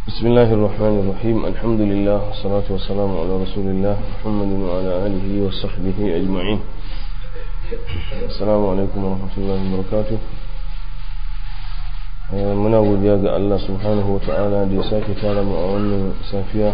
بسم الله الرحمن الرحيم الحمد لله والصلاة والسلام على رسول الله محمد وعلى آله وصحبه أجمعين السلام عليكم ورحمة الله وبركاته muna godiya ga Allah subhanahu wa ta'ala da ya sake tara mu a wannan safiya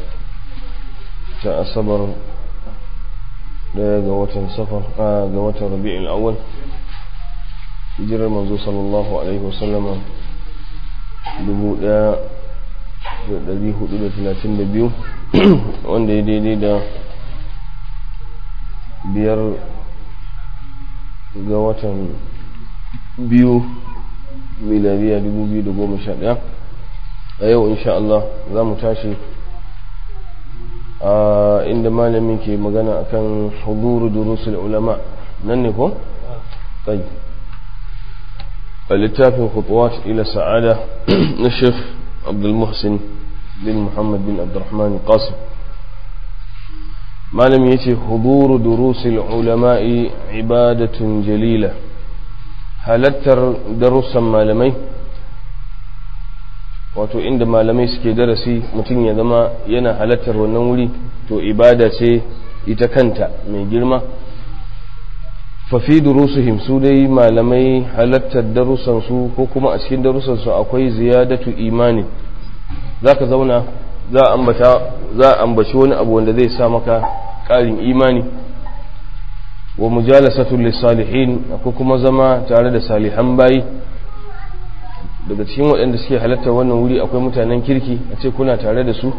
ta asabar daya ga watan safar ga watan rabi'ul awwal hijirar manzo sallallahu alaihi wasallama dubu daya da dari hudu da talatin da biyu wanda ya daidai da biyar ga watan biyu milariya 2011 a yau insha Allah za mu tashi a inda malamin ke magana akan huduru durusul ulama nan ne ko? tsayi a littafin khutuwat ila sa'ada na shef abdulmuhsin bin muhammad bin abdurrahman qasim malamin ya ce huduru durusul ulama'i ibadatun jalila halattar darussan malamai wato inda malamai suke darasi mutum ya zama yana halattar wannan wuri to ibada ce ita kanta mai girma fafi durusuhim su dai malamai halattar darussansu ko kuma a cikin darussansu akwai ziyadatu imani za ka zauna za a ambaci wani abu wanda zai sa maka ƙarin imani wa mujalasatu lissalihin akwai kuma zama tare da salihan bayi daga cikin waɗanda suke halartar wannan wuri akwai mutanen kirki a ce kuna tare da su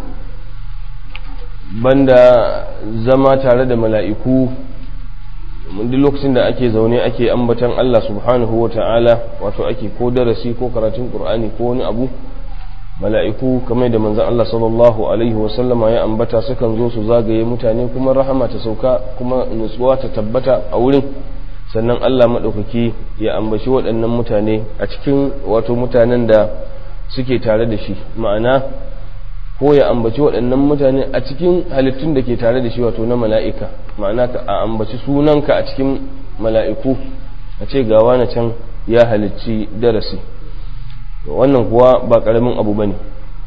banda zama tare da mala'iku duk lokacin da ake zaune ake ambatan Allah subhanahu wa ta'ala wato ake ko darasi ko karatun ƙur'ani ko wani abu mala'iku kamar da manzan Allah sallallahu Alaihi wasallama ya ambata sukan zo su zagaye mutane kuma rahama ta sauka kuma nutsuwa ta tabbata a wurin sannan Allah maɗaukaki ya ambaci waɗannan mutane a cikin wato mutanen da suke tare da shi ma'ana ko ya ambaci waɗannan mutane a cikin halittun da ke tare da shi wato na mala'ika ma'ana ka a ambaci sunanka a cikin mala'iku a ce gawa na can ya halicci darasi wannan kuwa ba ƙaramin abu ba ne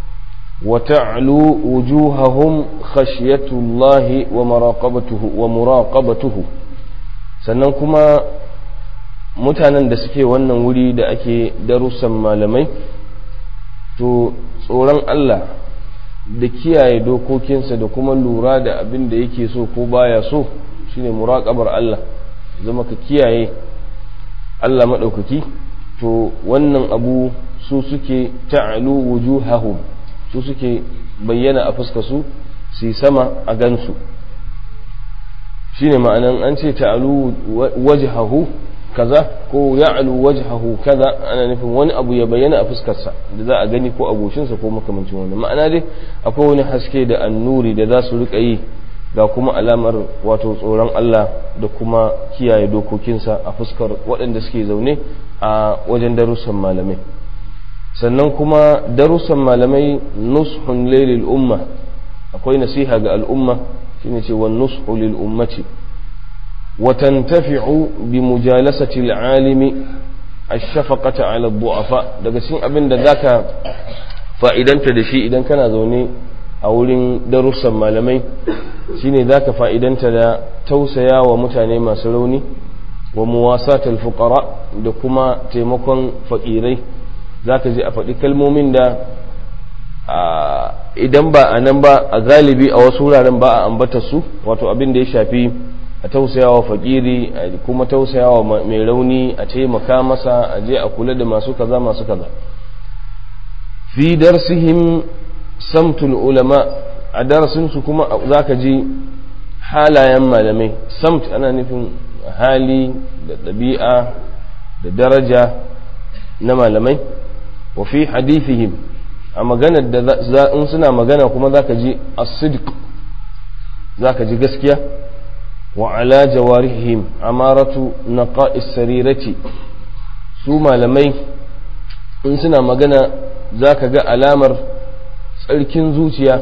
wata'alu wujuhahum khashiyatullahi wa muraqabatuhu wa muraqabatuhu sannan kuma mutanen da suke wannan wuri da ake darussan malamai to tsoron Allah da kiyaye dokokinsa da kuma lura da abin da yake so ko baya so shine muraqabar Allah zama ka kiyaye Allah maɗaukaki to wannan abu su suke ta'alu wujuhahum su suke bayyana a fuska su su sama a gansu shine ma'anan an ce ta'alu wajhahu kaza ko ya'alu wajhahu kaza ana nufin wani abu ya bayyana a fuskarsa da za a gani ko a goshinsa ko makamancin wannan ma'ana dai akwai wani haske da annuri da za su rika yi ga kuma alamar wato tsoron Allah da kuma kiyaye dokokinsa a fuskar waɗanda suke zaune a wajen darussan malamai sannan kuma darussan malamai nushun lailil umma akwai nasiha ga al'umma shine ce wan nushu lil ummati wa tantafi'u bi mujalasati al-alimi ash-shafaqata 'ala ad-du'afa daga cikin abin da zaka fa'idanta da shi idan kana zaune a wurin darussan malamai shine zaka fa'idanta da tausaya wa mutane masu rauni wa muwasatul fuqara da kuma taimakon fakirai zaka je a faɗi kalmomin da idan ba a nan ba a galibi a wasu wuraren ba a ambata su wato abin da ya shafi a tausayawa fakiri a kuma tausayawa mai rauni a taimaka masa a je a kula da masu kaza masu kaza fi darsihim samtul ulama a darasinsu kuma za ka ji halayen malamai samt ana nufin hali da ɗabi'a da daraja na malamai wa fi hadithihim a maganar da in suna magana kuma za ka ji asidik za ka ji gaskiya wa ala jawarihim amaratu naqa'is sarirati su malamai in suna magana za ka ga alamar tsarkin zuciya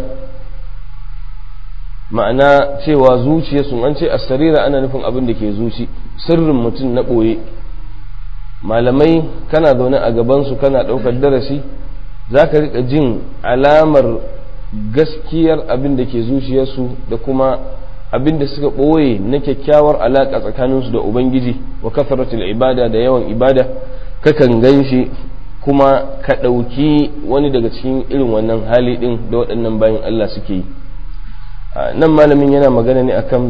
ma'ana cewa zuciya sun an ce asarira ana nufin abin da ke zuci sirrin mutum na ɓoye malamai kana zaune a gabansu kana ɗaukar darasi za ka riƙa jin alamar gaskiyar abin da ke zuciyarsu da kuma abin da suka ɓoye na kyakkyawar alaƙa tsakaninsu da ubangiji wa kafaratul ibada da yawan ibada kakan gan shi kuma ka ɗauki wani daga cikin irin wannan hali ɗin da waɗannan bayan Allah suke yi nan malamin yana magana ne akan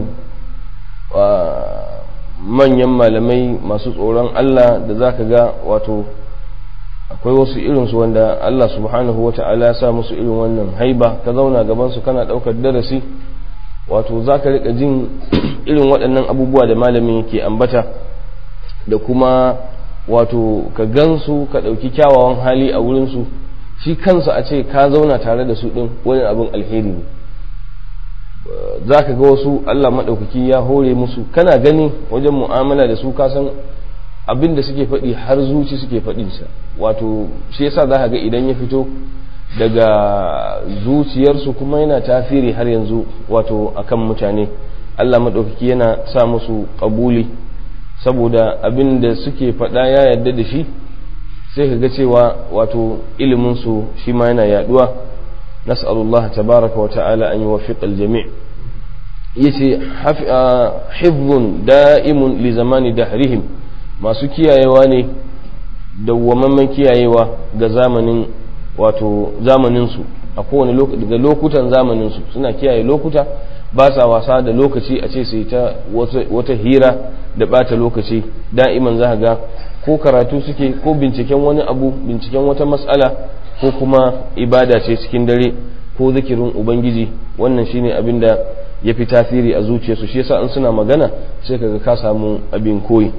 manyan malamai masu tsoron Allah da za ka ga wato akwai wasu irinsu wanda Allah subhanahu wa ta'ala sa musu irin wannan haiba ka zauna gabansu kana ɗaukar darasi wato za ka riƙa jin irin waɗannan abubuwa da malamin ke ambata da kuma wato ka gansu ka ɗauki kyawawan hali a wurinsu shi kansa a ce ka zauna tare da su ɗin wani abin alheri ne za ka ga wasu Allah maɗaukaki ya hore musu kana gani wajen mu'amala da su kasan abin da suke faɗi har zuci suke faɗinsa wato shi yasa za ka ga idan ya fito daga zuciyarsu kuma yana tafiri har yanzu wato akan mutane Allah maɗaukaki yana sa musu ƙabuli saboda abin da suke faɗa ya yarda da shi sai ka ga cewa wato iliminsu shi ma yana yaduwa nas'alullah tabaraka wa ta'ala an yuwaffiq al-jami' yace hifzun da'imun li zamani dahrihim masu kiyayewa ne dawwamamman kiyayewa ga zamanin wato zamaninsu a kowane daga lokutan zamaninsu suna kiyaye lokuta ba sa wasa da lokaci a ce sai ta wata hira da bata lokaci da'iman za ga ko karatu suke ko binciken wani abu binciken wata matsala ko kuma ibada ce cikin dare ko zikirin ubangiji wannan shine abin da ya fi tasiri a zuciyarsu shi yasa in suna magana sai kaga ka samu abin koyi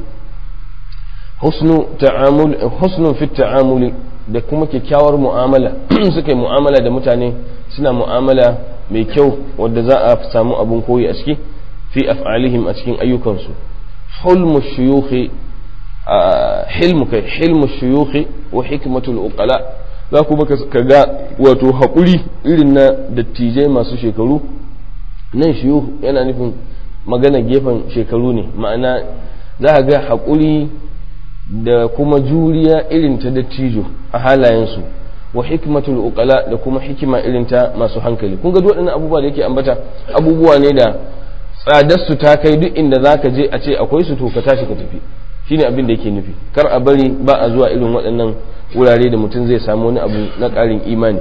husnun fi ta'amuli da kuma kyakkyawar mu'amala suka yi mu'amala da mutane suna mu'amala mai kyau wadda za a samu abin koyi a ciki fi af'alihim a cikin ayyukansu hulmu shuyukhi hilmu kai hilmu shuyukhi wa hikmatul uqala za kuma ka ga wato haƙuri irin na dattijai masu shekaru nan shuyukh yana nufin magana gefen shekaru ne ma'ana za ka ga haƙuri da kuma juriya irin ta dattijo a halayensu wa hikmatul uqala da kuma hikima irin ta masu hankali kun ga waɗannan abubuwa da yake ambata abubuwa ne da tsadar su ta kai duk inda zaka je a ce akwai su to ka tashi ka tafi shine abin da yake nufi kar a bari ba a zuwa irin waɗannan wurare da mutum zai samu wani abu na ƙarin imani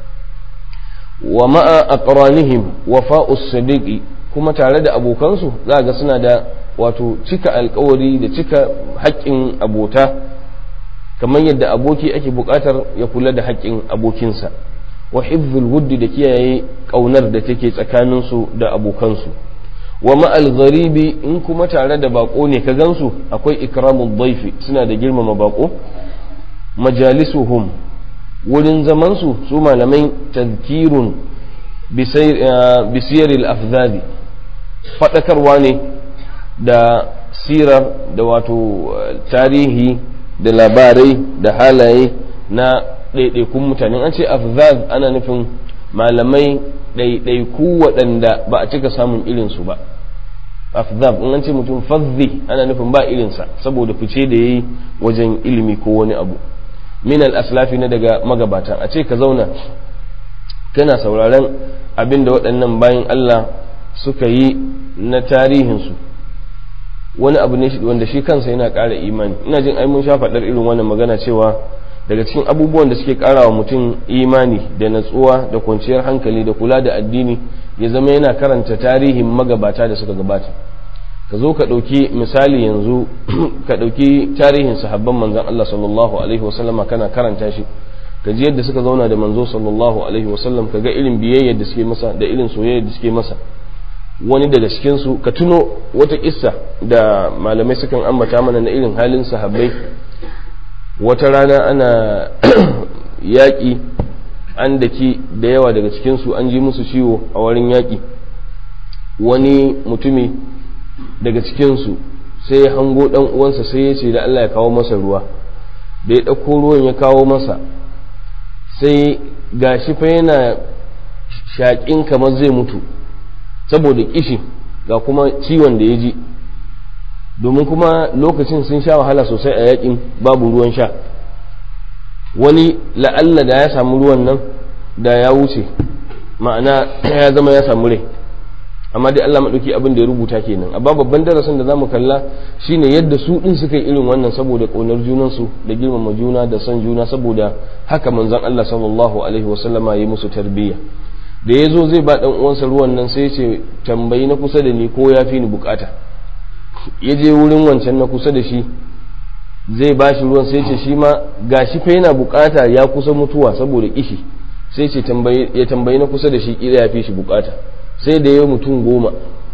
wa ma'a aqranihim wafa'us sadiqi kuma tare da abokansu za ga suna da wato cika alkawari da cika haƙƙin abota kamar yadda aboki ake buƙatar ya kula da haƙƙin abokinsa wa hifzul wuddi da kiyaye ƙaunar da take tsakaninsu da abokansu wa ma'al gharibi in kuma tare da bako ne ka gansu akwai ikramul dhaifi suna da girmama bako majalisuhum wurin zamansu su malamai tazkirun bisiyaril afzadi faɗakarwa ne da sirar da wato tarihi da labarai da halaye na ɗaiɗaikun mutane an ce afzaz ana nufin malamai ɗaiɗaiku waɗanda ba a cika samun irinsu ba afzaz in an ce mutum fazzi ana nufin ba irinsa saboda fice da ya yi wajen ilimi ko wani abu min al-aslafi na daga magabata a ce ka zauna kana sauraron abin da waɗannan bayan Allah suka yi na tarihinsu wani abu ne wanda shi kansa yana ƙara imani ina jin ai mun sha faɗar irin wannan magana cewa daga cikin abubuwan da suke ƙara wa mutum imani da natsuwa da kwanciyar hankali da kula da addini ya zama yana karanta tarihin magabata da suka gabata ka zo ka ɗauki misali yanzu ka ɗauki tarihin sahabban manzan Allah sallallahu alaihi wasallama kana karanta shi ka ji yadda suka zauna da manzo sallallahu alaihi wasallam ka ga irin biyayyar da suke masa da irin soyayya da suke masa wani daga cikinsu ka tuno wata kissa da malamai sukan ambata mana na irin halin sahabbai wata rana ana yaƙi an daki da yawa daga cikinsu an ji musu ciwo a wurin yaƙi wani mutumi daga cikinsu sai ya hango ɗan uwansa sai ya ce da Allah ya kawo masa ruwa da ya ɗauko ruwan ya kawo masa sai gashi fa yana shaƙin kamar zai mutu saboda kishi ga kuma ciwon da ya ji domin kuma lokacin sun sha wahala sosai a yakin babu ruwan sha wani la'alla da ya samu ruwan nan da ya wuce ma'ana ya zama ya samu rai amma dai Allah maɗauki abin da ya rubuta kenan amma babban darasin da za mu kalla shine yadda su ɗin suka yi irin wannan saboda ƙaunar junansu da girmama juna da son juna saboda haka manzon Allah sallallahu alaihi wasallama ya yi musu tarbiyya da ya zo zai ba ɗan uwansa ruwan nan sai ya ce tambayi na kusa da ni ko ya fi ni bukata ya je wurin wancan na kusa da shi zai ba shi ruwan sai ce shi ma ga shi fa yana bukata ya kusa mutuwa saboda kishi sai ce ya tambayi na kusa da shi kila ya fi shi bukata sai da ya mutum goma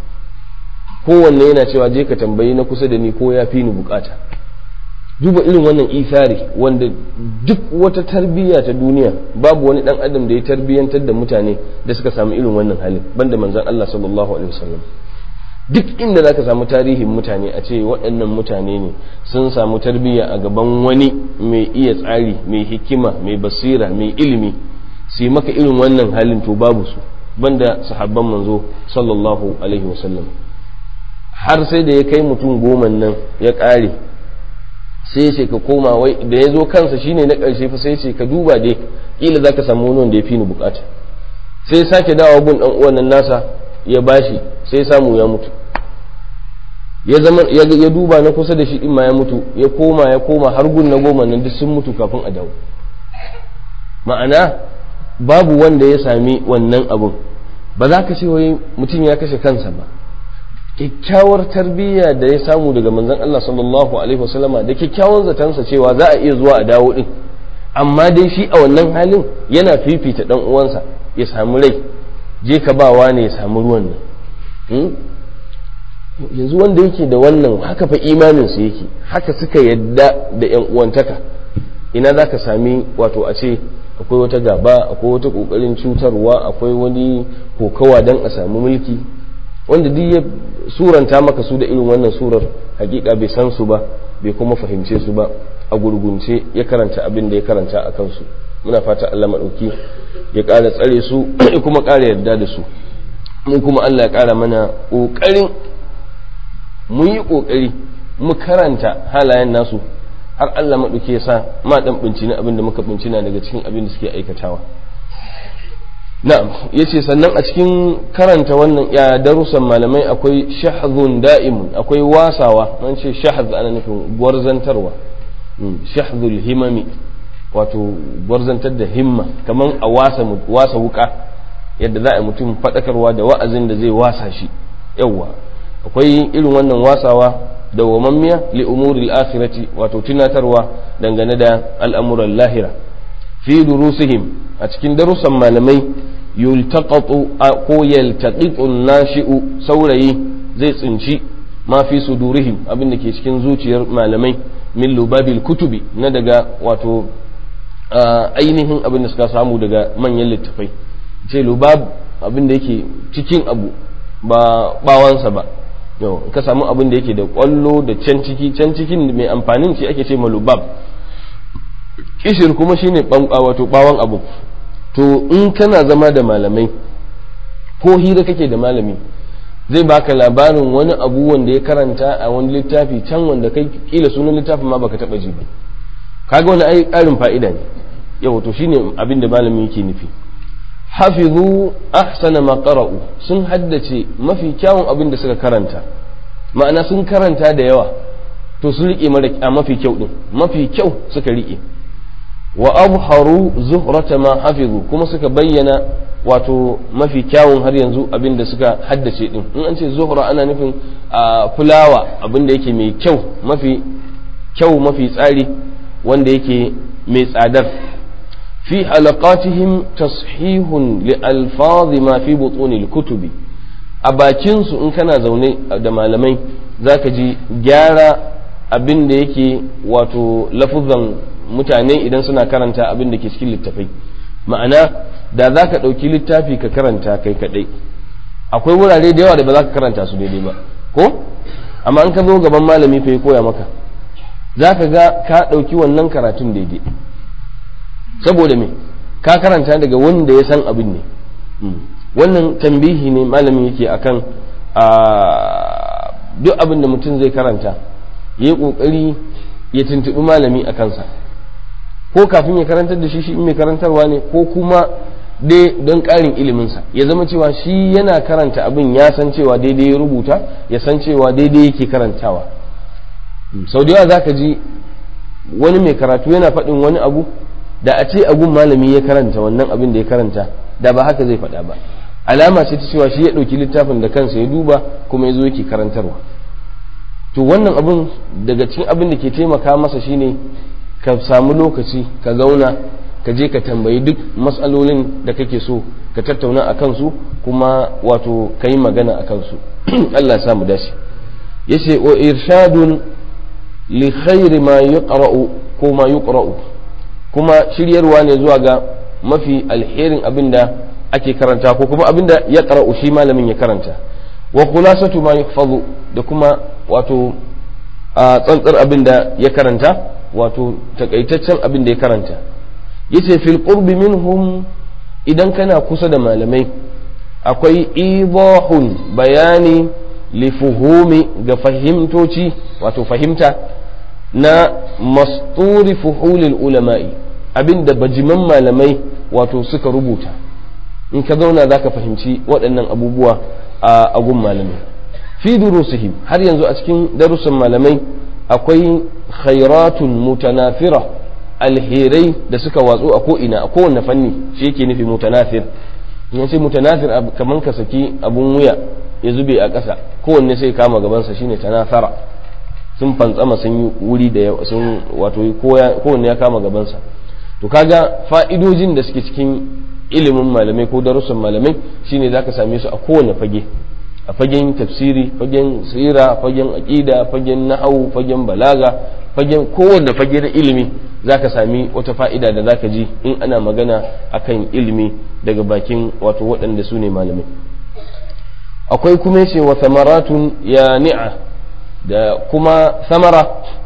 kowanne yana cewa je ka tambayi na kusa da ni ko ya fi ni bukata duba irin wannan isari wanda duk wata tarbiyya ta duniya babu wani dan adam da ya tarbiyyantar da mutane da suka samu irin wannan halin banda manzon Allah sallallahu alaihi wasallam duk inda za ka samu tarihin mutane a ce waɗannan mutane ne sun samu tarbiyya a gaban wani mai iya tsari mai hikima mai basira mai ilimi su maka irin wannan halin to babu su banda sahabban manzo sallallahu alaihi wasallam har sai da ya kai mutum goma nan ya ƙare sai ce ka koma wai da ya zo kansa shine na ƙarshe fa sai ce ka duba dai kila za ka samu wani wanda ya fi ni bukata sai sake dawo gun ɗan uwan nan nasa ya bashi sai samu ya mutu ya zama ya duba na kusa da shi din ma ya mutu ya koma ya koma har gun na goma nan duk sun mutu kafin a dawo ma'ana babu wanda ya sami wannan abun ba za ka ce wai mutum ya kashe kansa ba kyakkyawar tarbiyya da ya samu daga manzon Allah sallallahu alaihi wasallama da kyakkyawan zatansa cewa za a iya zuwa a dawo din amma dai shi a wannan halin yana fifita dan uwansa ya samu rai je ka ba ne ya samu ruwan nan yanzu wanda yake da wannan haka fa imaninsu yake haka suka yadda da yan uwantaka ina za ka sami wato a ce akwai wata gaba akwai wata kokarin cutarwa akwai wani kokawa don a samu mulki wanda duk ya suranta maka su da irin wannan surar hakika bai san su ba bai kuma fahimce su ba a gurgunce ya karanta abin da ya karanta a kansu muna fata Allah maɗauki ya ƙara tsare su ya kuma ƙara yarda da su mun kuma Allah ya ƙara mana ƙoƙarin mun yi ƙoƙari mu karanta halayen nasu har Allah maɗauki ya sa ma ɗan bincina abin da muka bincina daga cikin abin da suke aikatawa na'am yace sannan a cikin karanta wannan ya darussan malamai akwai shahzun da'imun akwai wasawa an ce shahz ana nufin gwarzantarwa shahzul himami wato gwarzantar da himma kamar a wasa wasa wuka yadda za a yi mutum faɗakarwa da wa'azin da zai wasa shi yawwa akwai irin wannan wasawa da wamammiya li umuril akhirati wato tunatarwa dangane da al'amuran lahira fi durusihim a cikin darussan malamai yultaqatu ko yaltaqitu nashi'u saurayi zai tsinci ma fi sudurihim abin da ke cikin zuciyar malamai min lubabil kutubi na daga wato ainihin abin da suka samu daga manyan littafai ce lubab abin da yake cikin abu ba bawansa ba yau ka samu abin da yake da kwallo da can ciki can cikin mai amfanin shi ake ce ma lubab kishir kuma shine wato bawan abu to in kana zama da malamai ko hira kake da malami zai baka labarin wani abu wanda ya karanta a wani littafi can wanda kai kila sunan littafin ma baka taba ji ba kaga wani ai karin fa'ida ne yau to shine abin da malami yake nufi hafizu ahsana ma qara'u sun haddace mafi kyawun abin da suka karanta ma'ana sun karanta da yawa to sun rike mara a mafi kyau din mafi kyau suka rike wa abharu zuhrata ma hafizu kuma suka bayyana wato mafi kyawun har yanzu abin da suka haddace din in an ce zuhra ana nufin a fulawa abin da yake mai kyau mafi kyau mafi tsari wanda yake mai tsadar fi halaqatihim tashihun li alfazi ma fi butuni kutubi a bakin su in kana zaune da malamai zaka ji gyara abin da yake wato lafuzan mutane idan suna karanta abin da ke cikin littafai ma'ana da za ka ɗauki littafi ka karanta kai kaɗai akwai wurare da yawa da ba za ka karanta su daidai ba ko amma an ka zo gaban malami fa ya koya maka za ka ga ka ɗauki wannan karatun daidai saboda me ka karanta daga wanda ya san abin ne wannan tambihi ne malami yake akan duk abin da mutum zai karanta ya yi ƙoƙari ya tuntuɓi malami a kansa ko kafin ya karantar da shi shi mai karantarwa ne ko kuma dai don ƙarin iliminsa ya zama cewa shi yana karanta abin ya san cewa daidai ya rubuta ya san cewa daidai yake karantawa sau da yawa za ka ji wani mai karatu yana faɗin wani abu da a ce agun malami ya karanta wannan abin da ya karanta da ba haka zai faɗa ba alama ce ta cewa shi ya ɗauki littafin da kansa ya duba kuma ya zo yake karantarwa to wannan abin daga cikin abin da ke taimaka masa shine ka samu lokaci ka zauna ka je ka tambayi duk matsalolin da kake so ka tattauna a kansu kuma wato ka yi magana a kansu Allah ya samu dace yace wa irshadun li khairi ma yuqra'u ko ma yuqra'u kuma shiryarwa ne zuwa ga mafi alherin abinda ake karanta ko kuma abinda ya qara'u shi malamin ya karanta wa khulasatu ma yuhfazu da kuma wato a tsantsar abinda ya karanta wato takaitaccen abinda ya karanta yace fil qurbi minhum idan kana kusa da malamai akwai idahun bayani lifuhumi ga fahimtoci wato fahimta na masturi fuhulil ulama'i abinda bajiman malamai wato suka rubuta in ka zauna za ka fahimci waɗannan abubuwa a agun malamai fi durusihim har yanzu a cikin darussan malamai akwai khairatun mutanafira alherai da suka watsu a ko'ina a kowane fanni shi yake nufi mutanafir in ce mutanafir kamar ka saki abun wuya ya zube a ƙasa kowanne sai kama gabansa shine tanafara sun fantsama sun yi wuri da yawa sun wato kowanne ya kama gabansa to kaga fa'idojin da suke cikin ilimin malamai ko darussan malamai shine zaka same su a kowane fage a fagen tafsiri fagen sira fagen aqida fagen nahwu fagen balaga fagen kowanne fage na ilimi zaka sami wata fa'ida da zaka ji in ana magana akan ilimi daga bakin wato waɗanda su ne malamai akwai kuma yace wa thamaratun ya ni'a da kuma samara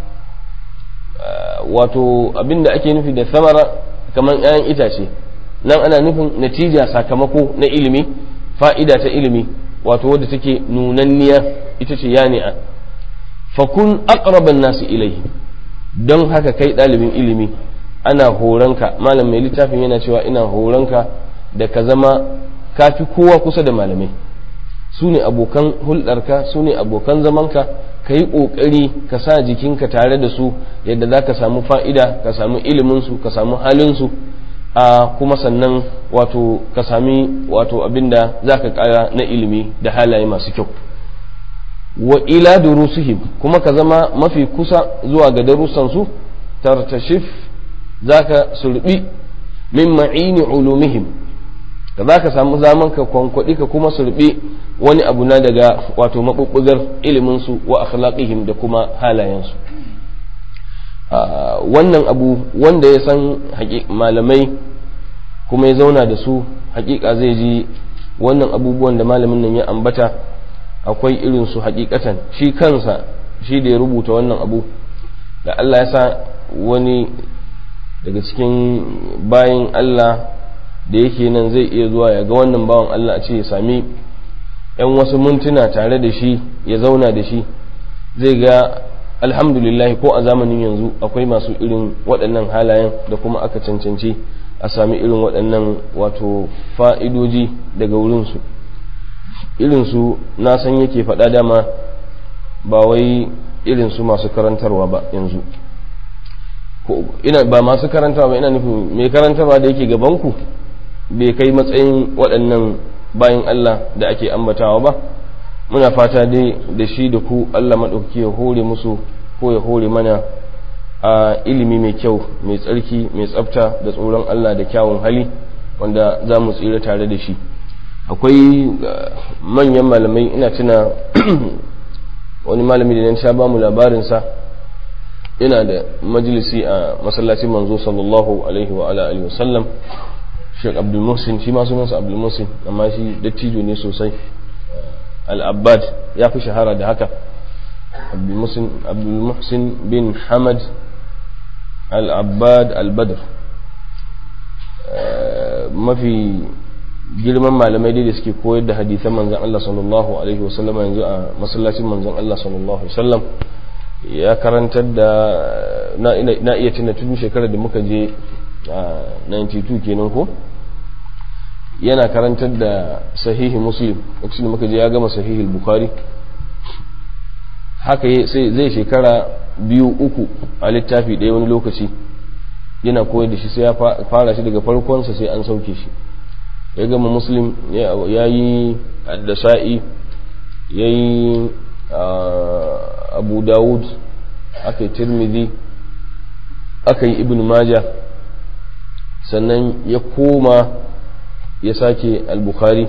wato abinda ake nufi da samara kamar 'ya'yan itace nan ana nufin natija sakamako na ilimi fa'ida ta ilimi wato wadda take nunanniya ita ce yani'a fakun aqraban nasu ilaihi don haka kai ɗalibin ilimi ana horonka malam mai littafin yana cewa ina horonka da ka zama kafi kowa kusa da malamai su ne abokan hulɗarka su ne abokan zamanka ka yi ƙoƙari ka sa jikinka tare da su yadda za ka samu fa'ida ka samu iliminsu ka samu halinsu a kuma sannan wato ka sami wato abinda za ka ƙara na ilimi da halaye masu kyau wa ila durusihim kuma ka zama mafi kusa zuwa ga darussansu tartashif za ka surbi min ma'ini ulumihim da za ka samu zaman ka kwankwaɗi ka kuma surbi wani abu na daga wato maɓuɓɓugar iliminsu wa akhlaqihim da kuma halayensu wannan abu wanda ya san malamai kuma ya zauna da su hakika zai ji wannan abubuwan da malamin nan ya ambata akwai irin su hakikatan shi kansa shi da ya rubuta wannan abu da Allah ya sa wani daga cikin bayan Allah da yake nan zai iya zuwa ya ga wannan bawan Allah a ce ya sami yan wasu mintuna tare da shi ya zauna da shi zai ga alhamdulillah ko a zamanin yanzu akwai masu irin waɗannan halayen da kuma aka cancanci a sami irin waɗannan wato fa'idoji daga wurinsu irinsu na san yake faɗa dama ba wai irinsu masu karantarwa ba yanzu ina ba masu karantarwa ba ina nufin mai karantarwa da yake gabanku bai kai matsayin waɗannan bayan Allah da ake ambatawa ba muna fata dai da shi da ku Allah maɗauki ya hore musu ko ya hore mana a ilimi mai kyau mai tsarki mai tsafta da tsoron Allah da kyawun hali wanda za mu tsira tare da shi akwai manyan malamai ina tuna wani malami da nan sha ba mu labarinsa yana da majalisi a masallacin manzo sallallahu alaihi wa alihi wa sallam Sheikh Abdul Muhsin shi ma sunansa Abdul Muhsin amma shi dattijo ne sosai Al-Abbad ya fi shahara da haka Abdul Muhsin Abdul Muhsin bin Hamad Al-Abbad Al-Badr mafi girman malamai dai da suke koyar da hadisan manzon Allah sallallahu alaihi wasallam yanzu a masallacin manzon Allah sallallahu alaihi wasallam ya karantar da na iya tuna tun shekarar da muka je a 92 kenan ko yana karantar da sahihi muslim lokacin da muka je ya gama sahihi bukhari haka sai zai shekara biyu uku a littafi ɗaya wani lokaci yana koyar da shi sai ya fara shi daga farkonsa sai an sauke shi ya gama muslim ya yi addasa'i ya yi abu dawud aka yi tirmidhi aka yi ibn maja sannan ya koma ya sake al-bukhari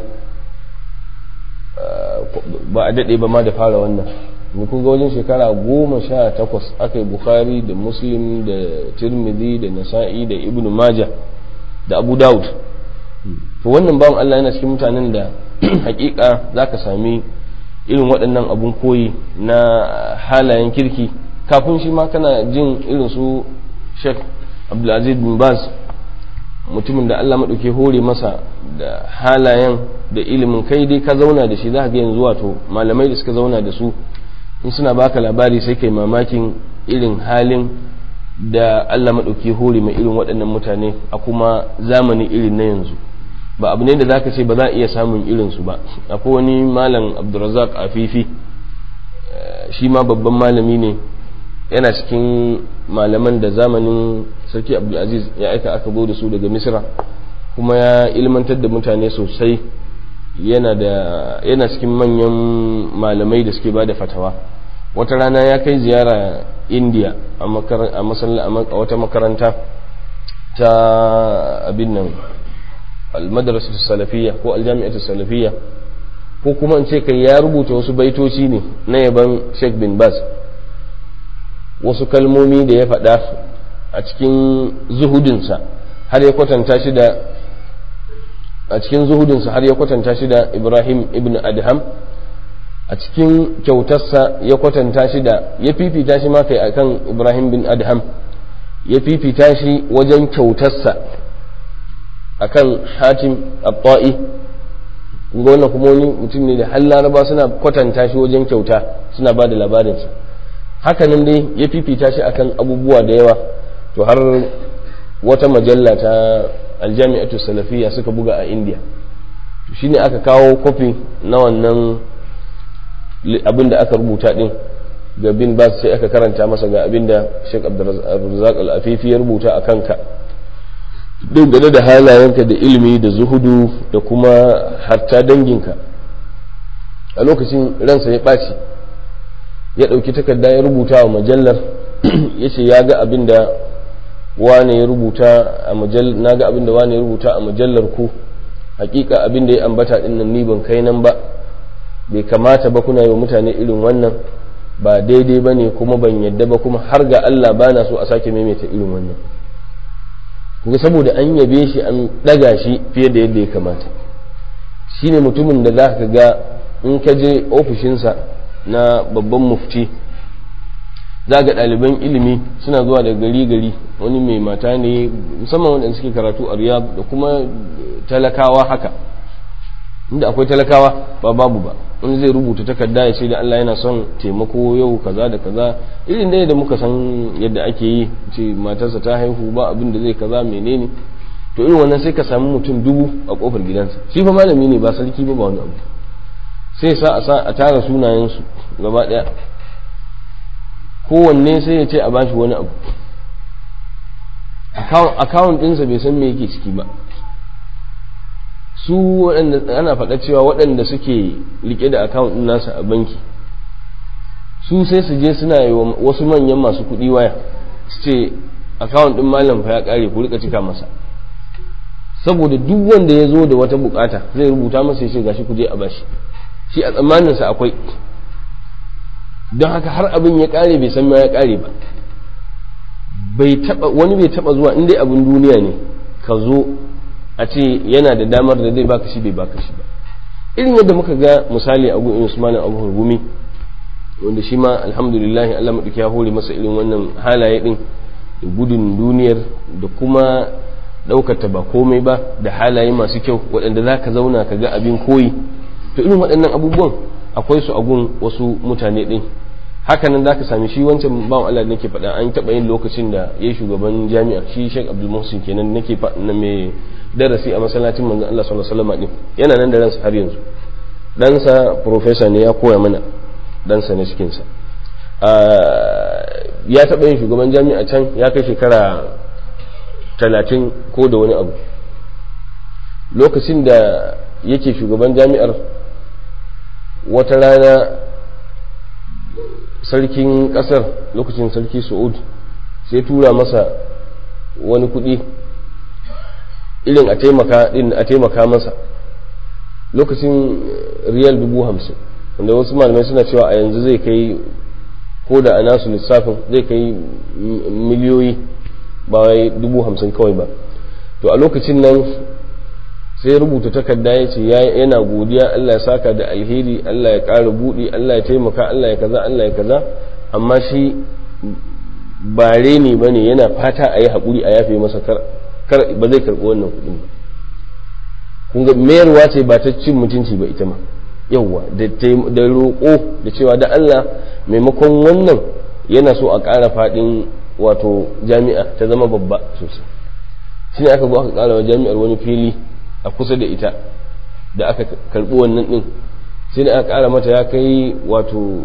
ba a daɗe ba ma da fara wannan kun ga wajen shekara goma sha takwas aka yi bukhari da muslim da tirmidhi da nasa'i da ibn maja da abu dawud to wannan bawan allah yana cikin mutanen da hakika za ka sami irin waɗannan abun koyi na halayen kirki kafin shi ma kana jin irin su sheikh abdulaziz bin baz mutumin da allah maɗauke hore masa da halayen da ilimin kai dai ka zauna da shi za ka ga yanzu wato malamai da suka zauna da su in suna baka labari sai kai mamakin irin halin da Allah maɗauki hore mai irin waɗannan mutane a kuma zamani irin na yanzu ba abu ne da zaka ce ba za a iya samun irinsu ba akwai wani malam abdulrazak afifi shi ma babban malami ne yana cikin malaman da zamanin sarki abdulaziz ya aika aka zo da su daga misra kuma ya ilmantar da mutane sosai yana da yana cikin manyan malamai da suke bada fatawa wata rana ya kai ziyara india a wata makaranta ta abin nan almadrasatu salafiyya ko aljami'atu salafiyya ko kuma in ce kai ya rubuta wasu baitoci ne na yaban Sheikh bin Baz wasu kalmomi da ya faɗa a cikin zuhudinsa har ya kwatanta shi da a cikin zuhudinsa har ya kwatanta shi da Ibrahim ibn Adham a cikin kyautarsa ya kwatanta shi da ya fifita shi ma kai akan Ibrahim bin Adham ya fifita shi wajen kyautarsa akan Hatim At-Ta'i ga wannan kuma wani mutum ne da har Laraba suna kwatanta shi wajen kyauta suna ba da labarinsa hakanan dai ya fifita shi akan abubuwa da yawa to har wata majalla ta aljami'atu salafiyya suka buga a India to shine aka kawo kofi na wannan abin da aka rubuta din ga bin ba sai aka karanta masa ga abin da Sheikh Abdulrazak Al-Afifi ya rubuta a kanka dangane da halayenka da ilimi da zuhudu da kuma hatta danginka a lokacin ransa ya ɓaci ya ɗauki takarda ya rubuta wa majallar ya ce ya ga abin da wane ya rubuta a majallar na ga abin da wane ya rubuta a majallar ku hakika abin da ya ambata din nan ni ban kai nan ba bai kamata ba kuna yi wa mutane irin wannan ba daidai ba ne kuma ban yadda ba kuma har ga Allah ba na so a sake maimaita irin wannan kuma saboda an yabe shi an ɗaga shi fiye da yadda ya kamata shi ne mutumin da za ka ga in ka je ofishinsa na babban mufti za ga ɗaliban ilimi suna zuwa da gari gari wani mai mata ne musamman waɗanda suke karatu a riyab da kuma talakawa haka inda akwai talakawa ba babu ba wani zai rubuta takarda ya ce da Allah yana son taimako yau kaza da kaza irin dai da muka san yadda ake yi ce matarsa ta haihu ba abin da zai kaza menene to irin wannan sai ka samu mutum dubu a kofar gidansa shi fa malami ne ba sarki ba ba wani abu sai sa a sa a tara sunayensu gaba daya kowanne sai ya ce a bashi wani abu akawun ɗinsa bai san me yake ciki ba su waɗanda ana faɗa cewa waɗanda suke rike da akawun ɗin nasa a banki su sai su je suna yi wasu manyan masu kuɗi waya su ce akawun ɗin malam fa ya ƙare ku rika cika masa saboda duk wanda ya zo da wata bukata zai rubuta masa ya ce gashi ku je a bashi shi a tsammaninsa akwai don haka har abin ya ƙare bai san ma ya ƙare ba bai taba wani bai taba zuwa in dai abin duniya ne ka zo a ce yana da damar da zai baka shi bai baka shi ba irin yadda muka ga misali a gun Usman Abu Hurgumi wanda shi ma alhamdulillah Allah madauki ya hore masa irin wannan halaye din da gudun duniyar da kuma daukar ta ba komai ba da halaye masu kyau waɗanda za ka zauna ka ga abin koyi to irin waɗannan abubuwan akwai su a gun wasu mutane din haka nan zaka sami shi wancan bawan Allah da nake faɗa an taɓa yin lokacin da ya shugaban jami'a shi Sheikh Abdul Muhsin kenan nake na mai darasi a masallacin manzon Allah sallallahu alaihi wasallam din yana nan da ransa har yanzu ɗansa professor ne ya koya mana ɗansa na cikin sa ya taɓa yin shugaban jami'a can ya kai shekara talatin ko da wani abu lokacin da yake shugaban jami'ar wata rana sarkin kasar lokacin sarki su'ud sai tura masa wani kudi irin a taimaka din a taimaka masa lokacin riyal dubu hamsin wanda wasu malamai suna cewa a yanzu zai kai ko da a nasu lissafin zai kai miliyoyi ba wai dubu hamsin kawai ba to a lokacin nan sai rubuta takarda ya ce yana godiya Allah ya saka da alheri Allah ya ƙara buɗi Allah ya taimaka Allah ya kaza Allah ya kaza amma shi bare ne ba ne yana fata a yi haƙuri a yafe masa kar ba zai karɓi wannan kuɗin ba kun ga mayarwa ce ba ta cin mutunci ba ita ma yawwa da roƙo da cewa da Allah maimakon wannan yana so a ƙara faɗin wato jami'a ta zama babba sosai shi ne aka zo aka ƙara wa jami'ar wani fili a kusa da ita da aka karbi wannan din sai da aka kara mata ya kai wato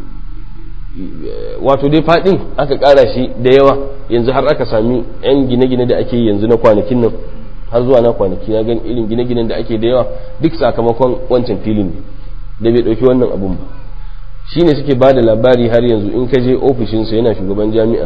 wato dai fadin aka kara shi da yawa yanzu har aka sami yan gine-gine da ake yanzu na kwanakin nan har zuwa na kwanaki na gan irin gine-ginen da ake da yawa duk sakamakon wancan filin ne da bai dauki wannan abun ba shine suke ba da labari har yanzu in ka je ofishinsa yana shugaban jami'a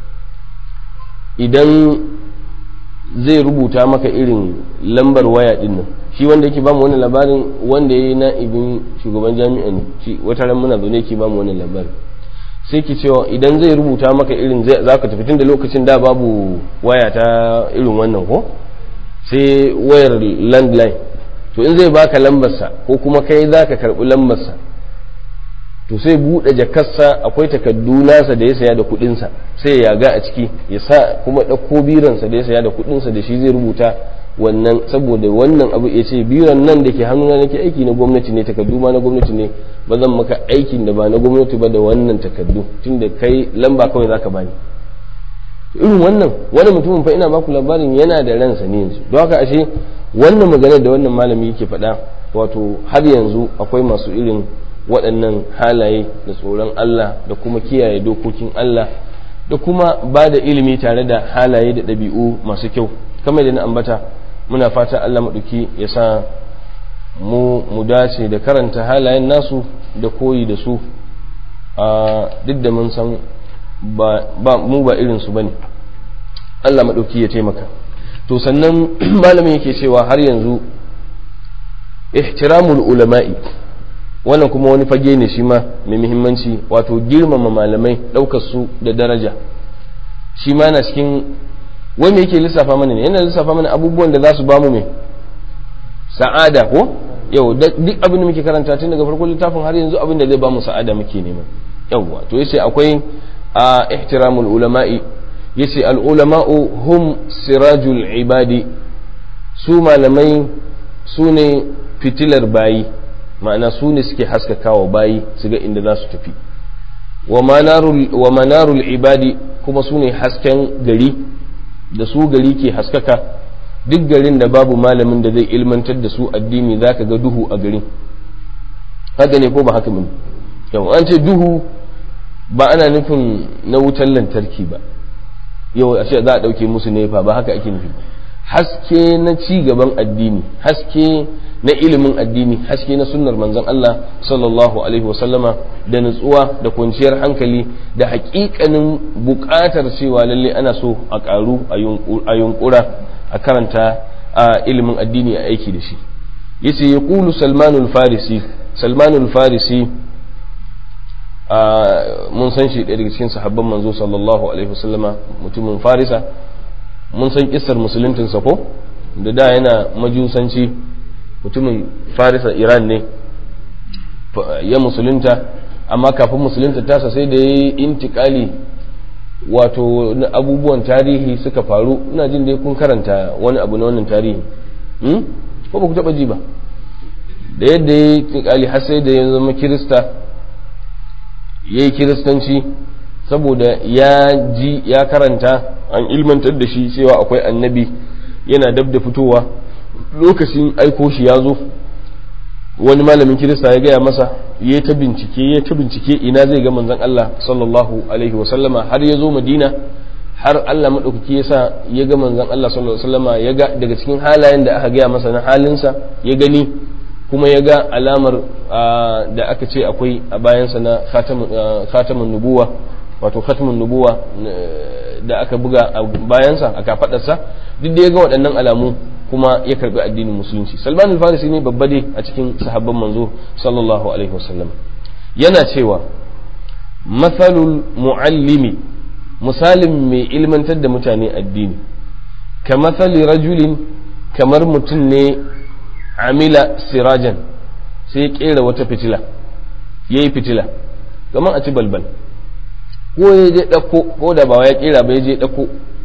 idan zai rubuta maka irin lambar waya din nan shi wanda yake bamu wannan labarin wanda ya yi na'ibin shugaban jami'a ne shi wata ran muna zaune yake bamu wannan labarin sai ki cewa idan zai rubuta maka irin za ka tafi tun da lokacin da babu waya ta irin wannan ko sai wayar landline to in zai baka lambarsa ko kuma kai za ka karɓi lambarsa to sai buɗe jakarsa akwai takaddu nasa da ya saya da kuɗinsa sai ya ga a ciki ya sa kuma ɗauko biransa da ya saya da kuɗinsa da shi zai rubuta wannan saboda wannan abu ya ce biran nan da ke hannuna nake aiki na gwamnati ne takaddu ma na gwamnati ne ba zan maka aikin da ba na gwamnati ba da wannan takaddu tunda kai lamba kawai zaka bani irin wannan wani mutumin fa ina baku labarin yana da ransa ne yanzu don haka ashe wannan magana da wannan malami yake faɗa wato har yanzu akwai masu irin waɗannan halaye da tsoron Allah da kuma kiyaye dokokin Allah da kuma ba da ilimi tare da halaye da ɗabi'u masu kyau kamar da na ambata muna fata Allah maɗuki ya sa mu mu dace da karanta halayen nasu da koyi da su a duk da mun san ba mu ba irinsu ba ne Allah maɗauki ya taimaka to sannan malamin yake cewa har yanzu ihtiramul ulama'i wannan kuma wani fage ne shi ma mai muhimmanci wato girmama malamai ɗaukar su da daraja shi ma na cikin wanda yake lissafa mana ne yana lissafa mana abubuwan da za su bamu mai sa'ada ko yau duk abin da muke karanta tun daga farkon littafin har yanzu abin da zai bamu sa'ada muke nema yawwa to yace akwai a ihtiramul ulama'i yace al ulama'u hum sirajul ibadi su malamai su ne fitilar bayi ma'ana su ne suke haskakawa bayi su ga inda za su tafi wa manarul ibadi kuma su ne hasken gari da su gari ke haskaka duk garin da babu malamin da zai ilmantar da su addini za ka ga duhu a garin haka ne ko ba haka mun yau an ce duhu ba ana nufin na wutar lantarki ba yau a ce za a ɗauke musu nefa ba haka ake nufi haske na ci gaban addini haske na ilimin addini haske na sunnar manzon Allah sallallahu alaihi wasallama da nutsuwa da kwanciyar hankali da hakikanin buƙatar cewa lalle ana so a ƙaru a yunkura a karanta a ilimin addini a aiki da shi yace ya kulu salmanul farisi salmanul farisi mun san shi ɗaya daga cikin sahabban manzo sallallahu alaihi wasallama mutumin farisa mun san kissar musuluntinsa ko da da yana majusanci mutumin farisa iran ne ya musulunta amma kafin musulunta tasa sai da ya yi intikali wato na abubuwan tarihi suka faru ina jin dai kun karanta wani abu na wannan tarihi ko ba ku taba ji ba da yadda ya yi intikali har sai da ya zama kirista ya yi kiristanci saboda ya ji ya karanta an ilmantar da shi cewa akwai annabi yana dab da fitowa lokacin aiko shi ya zo wani malamin kirista ya gaya masa ya ta bincike ya ta bincike ina zai ga manzon Allah sallallahu alaihi wasallama har ya zo madina har Allah maɗaukaki ya sa ya ga manzon Allah sallallahu alaihi wasallama ya ga daga cikin halayen da aka gaya masa na halinsa ya gani kuma ya ga alamar da aka ce akwai a bayansa na khatamun nubuwa wato khatamun nubuwa da aka buga a bayansa a kafadarsa duk da ya ga waɗannan alamu kuma ya karbi addinin musulunci salman al-farisi ne babba dai a cikin sahabban manzo sallallahu alaihi wasallam yana cewa mathalul muallimi misalin mai ilmantar da mutane addini ka mathali rajulin kamar mutum ne amila sirajan sai ya kera wata fitila ya yi fitila kamar a ci balbal ko ya je ɗauko ko da ba ya kera ba ya je ɗauko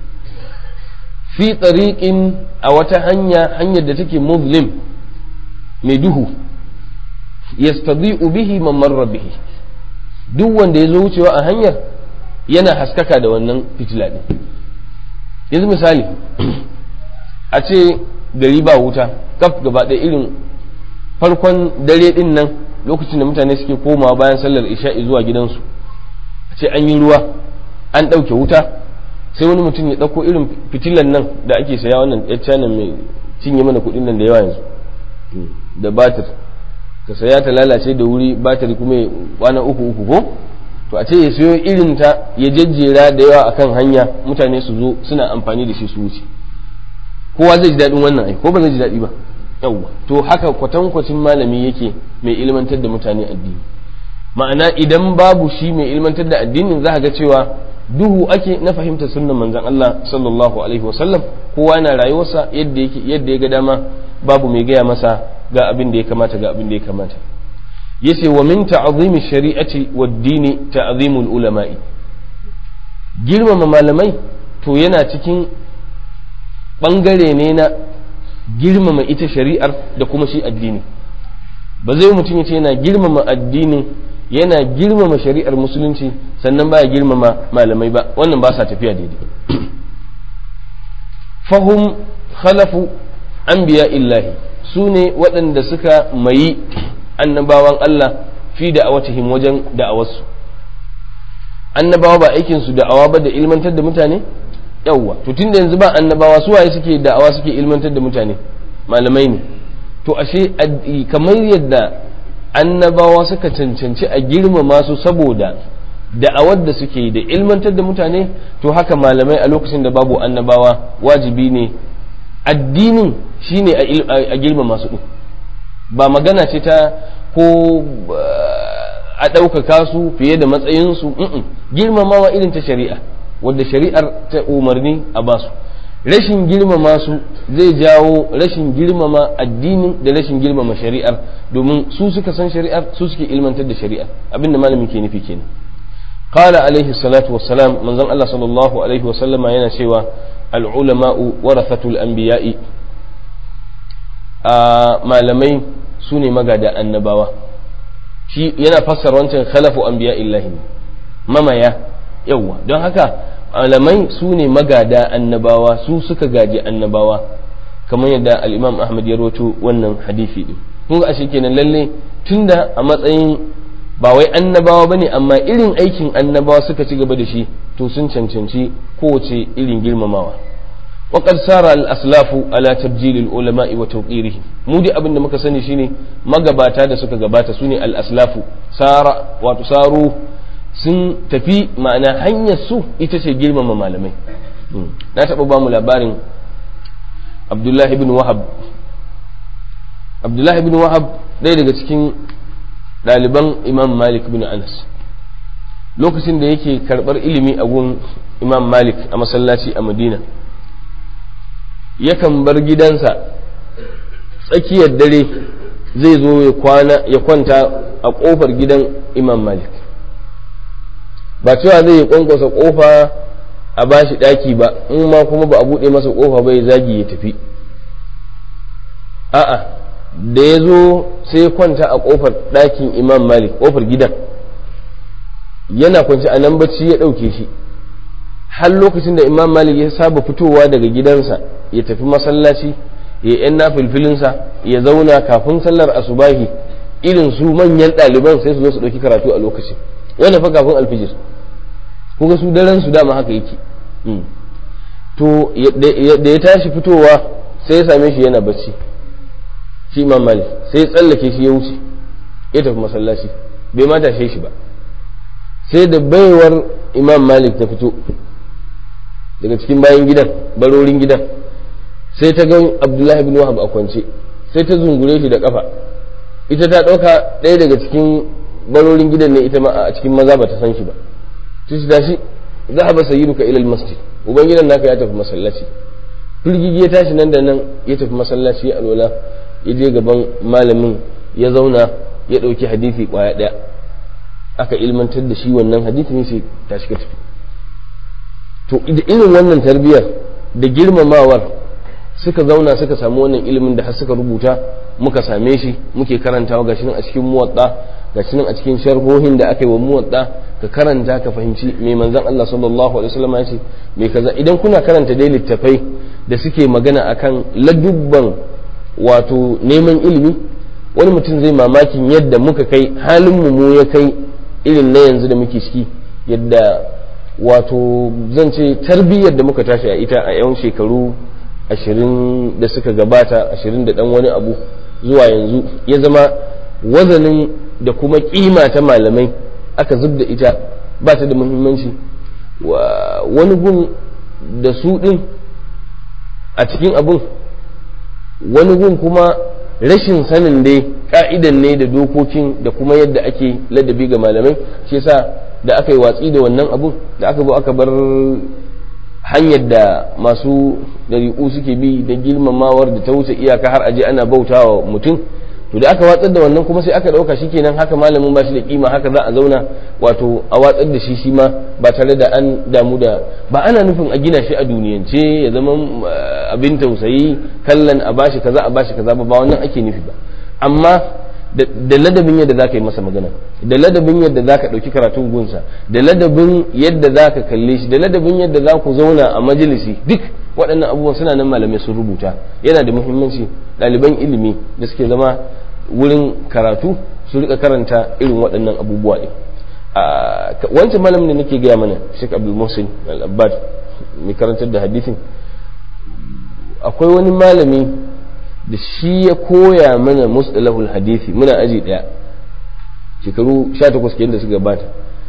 fi tsariƙin a wata hanya hanyar da take muslim mai duhu yastadi'u bihi man marra bihi duk wanda ya zo wucewa a hanyar yana haskaka da wannan fitila ɗin yanzu misali a ce gari ba wuta kaf gaba ɗaya irin farkon dare ɗin nan lokacin da mutane suke komawa bayan sallar isha'i zuwa gidansu a ce an yi ruwa an ɗauke wuta sai wani mutum ya ɗauko irin fitilan nan da ake saya wannan ɗaya mai cinye mana kuɗin nan da yawa yanzu da batir ka saya ta lalace da wuri batir kuma kwana uku uku ko to a ce ya sayo irin ta ya jejjera da yawa akan hanya mutane su zo suna amfani da shi su wuce kowa zai ji daɗin wannan ai ko ba zai ji daɗi ba yawwa to haka kwatankwacin malami yake mai ilmantar da mutane addini ma'ana idan babu shi mai ilmantar da addinin za ga cewa duhu ake na fahimtar sunnan manzon Allah sallallahu alaihi wasallam kowa na rayuwarsa yadda yake yadda ya ga dama babu mai gaya masa ga abin da ya kamata ga abin da ya kamata yace wa min ta'zimi shari'ati wad dini ta'zimul ulama'i girmama malamai to yana cikin bangare ne na girmama ita shari'ar da kuma shi addini ba zai mutum yace yana girmama addinin yana girmama shari'ar musulunci sannan baya girmama malamai ba wannan ba sa tafiya daidai fahum khalafu anbiya illahi su ne waɗanda suka mayi annabawan Allah fi da'awatihim wajen da'awarsu annabawa ba aikin su da'awa ba da ilmantar da mutane yawwa to tunda yanzu ba annabawa su waye suke da'awa suke ilmantar da mutane malamai ne to ashe kamar yadda annabawa suka cancanci a girmama su saboda da'awar da suke yi da ilmantar da mutane to haka malamai a lokacin da babu annabawa wajibi ne addinin shine a girmama su ba magana ce ta ko a ɗaukaka su fiye da matsayinsu girmamawa irin ta shari'a wadda shari'ar ta umarni a basu rashin girmama su zai jawo rashin girmama addinin da rashin girmama shari'ar domin su suka san shari'ar su suke ilmantar da shari'ar abinda malamin ke nufi kenan qala alaihi salatu wassalam manzon Allah sallallahu alaihi wasallama yana cewa al-ulama'u warathatul anbiya'i a malamai su ne magada annabawa shi yana fassara wancan khalafu anbiya illahi mamaya yawwa don haka malamai su ne magada annabawa su suka gaji annabawa kamar yadda al-imam ahmad ya rawaito wannan hadisi din kun ga ashe kenan lalle tunda a matsayin ba wai annabawa bane amma irin aikin annabawa suka ci gaba da shi to sun cancanci kowace irin girmamawa وقد سار الأسلاف على تبجيل العلماء وتوقيرهم mu dai abin da muka sani shine magabata da suka gabata su ne al-aslafu sara wato saru sun tafi ma'ana hanyar su ita ce girmama malamai na taɓa ba mu labarin abdullahi ibn wahab abdullahi ibn wahab ɗaya daga cikin ɗaliban imam malik bin anas lokacin da yake karɓar ilimi a gun imam malik a masallaci a madina yakan bar gidansa tsakiyar dare zai zo ya kwana ya kwanta a ƙofar gidan imam malik ba cewa zai yi kwankwasa ƙofa a bashi ɗaki ba in ma kuma ba a buɗe masa ƙofa ba ya zagi ya tafi a'a da ya zo sai ya kwanta a ƙofar ɗakin imam malik ƙofar gidan yana kwanci a nan bacci ya ɗauke shi har lokacin da imam malik ya saba fitowa daga gidansa ya tafi masallaci ya yan nafilfilinsa ya zauna kafin sallar asubahi irin su manyan ɗaliban sai su zo su ɗauki karatu a lokacin wanda fa kafin alfijir kuga su daren su dama haka yake to da ya tashi fitowa sai ya same shi yana bacci shi imam malik sai ya tsallake shi ya wuce ya tafi masallaci bai ma tashe shi ba sai da baiwar imam malik ta fito daga cikin bayan gidan barorin gidan sai ta ga abdullahi bin wahab a kwance sai ta zungure shi da kafa ita ta ɗauka ɗaya daga cikin barorin gidan ne ita ma a cikin maza ba ta san shi ba ta shi tashi zahaba sayyiduka ila masjid uban gidan naka ya tafi masallaci firgigi ya tashi nan da nan ya tafi masallaci alwala ya je gaban malamin ya zauna ya ɗauki hadisi kwaya ɗaya aka ilmantar da shi wannan hadisin sai tashi ka tafi to irin wannan tarbiyyar da girmamawar suka zauna suka samu wannan ilimin da har suka rubuta muka same shi muke karantawa gashi nan a cikin muwatta gashi nan a cikin sharhohin da aka yi wa muwatta ka karanta ka fahimci me manzon Allah sallallahu alaihi wasallam ya ce me kaza idan kuna karanta dai littafai da suke magana akan ladubban wato neman ilimi wani mutum zai mamakin yadda muka kai halin mu ya kai irin na yanzu da muke ciki yadda wato zan ce tarbiyyar da muka tashi a ita a yan shekaru ashirin da suka gabata ashirin da dan wani abu zuwa yanzu ya zama wazanin da kuma kima ta malamai aka zub da ita ba ta da muhimmanci wani gun da su din a cikin abun wani gun kuma rashin sanin dai ka'idan ne da dokokin da kuma yadda ake ladabi ga malamai shi yasa da aka yi watsi da wannan abun da aka zo aka bar hanyar da masu dariƙu suke bi da girmamawar da ta wuce iyaka har aje ana bautawa mutum to da aka watsar da wannan kuma sai aka ɗauka shi kenan haka malamin ba shi da kima haka za a zauna wato a watsar da shi shi ma ba tare da an damu da ba ana nufin a gina shi a duniyance ya zama abin tausayi kallon a bashi kaza a bashi kaza ba ba wannan ake nufi ba amma da ladabin yadda za ka yi masa magana da ladabin yadda za ka ɗauki karatun gunsa da ladabin yadda za ka kalle shi da ladabin yadda za ku zauna a majalisi duk waɗannan abubuwan suna nan malamai sun rubuta yana da muhimmanci ɗaliban ilimi da suke zama wurin karatu su rika karanta irin waɗannan abubuwa ne wancan malamin da nake gaya mana Sheikh Abdul Muhsin Al-Abbad mai karantar da hadisin akwai wani malami da shi ya koya mana mustalahul hadisi muna aji daya shekaru 18 kenan da suka gabata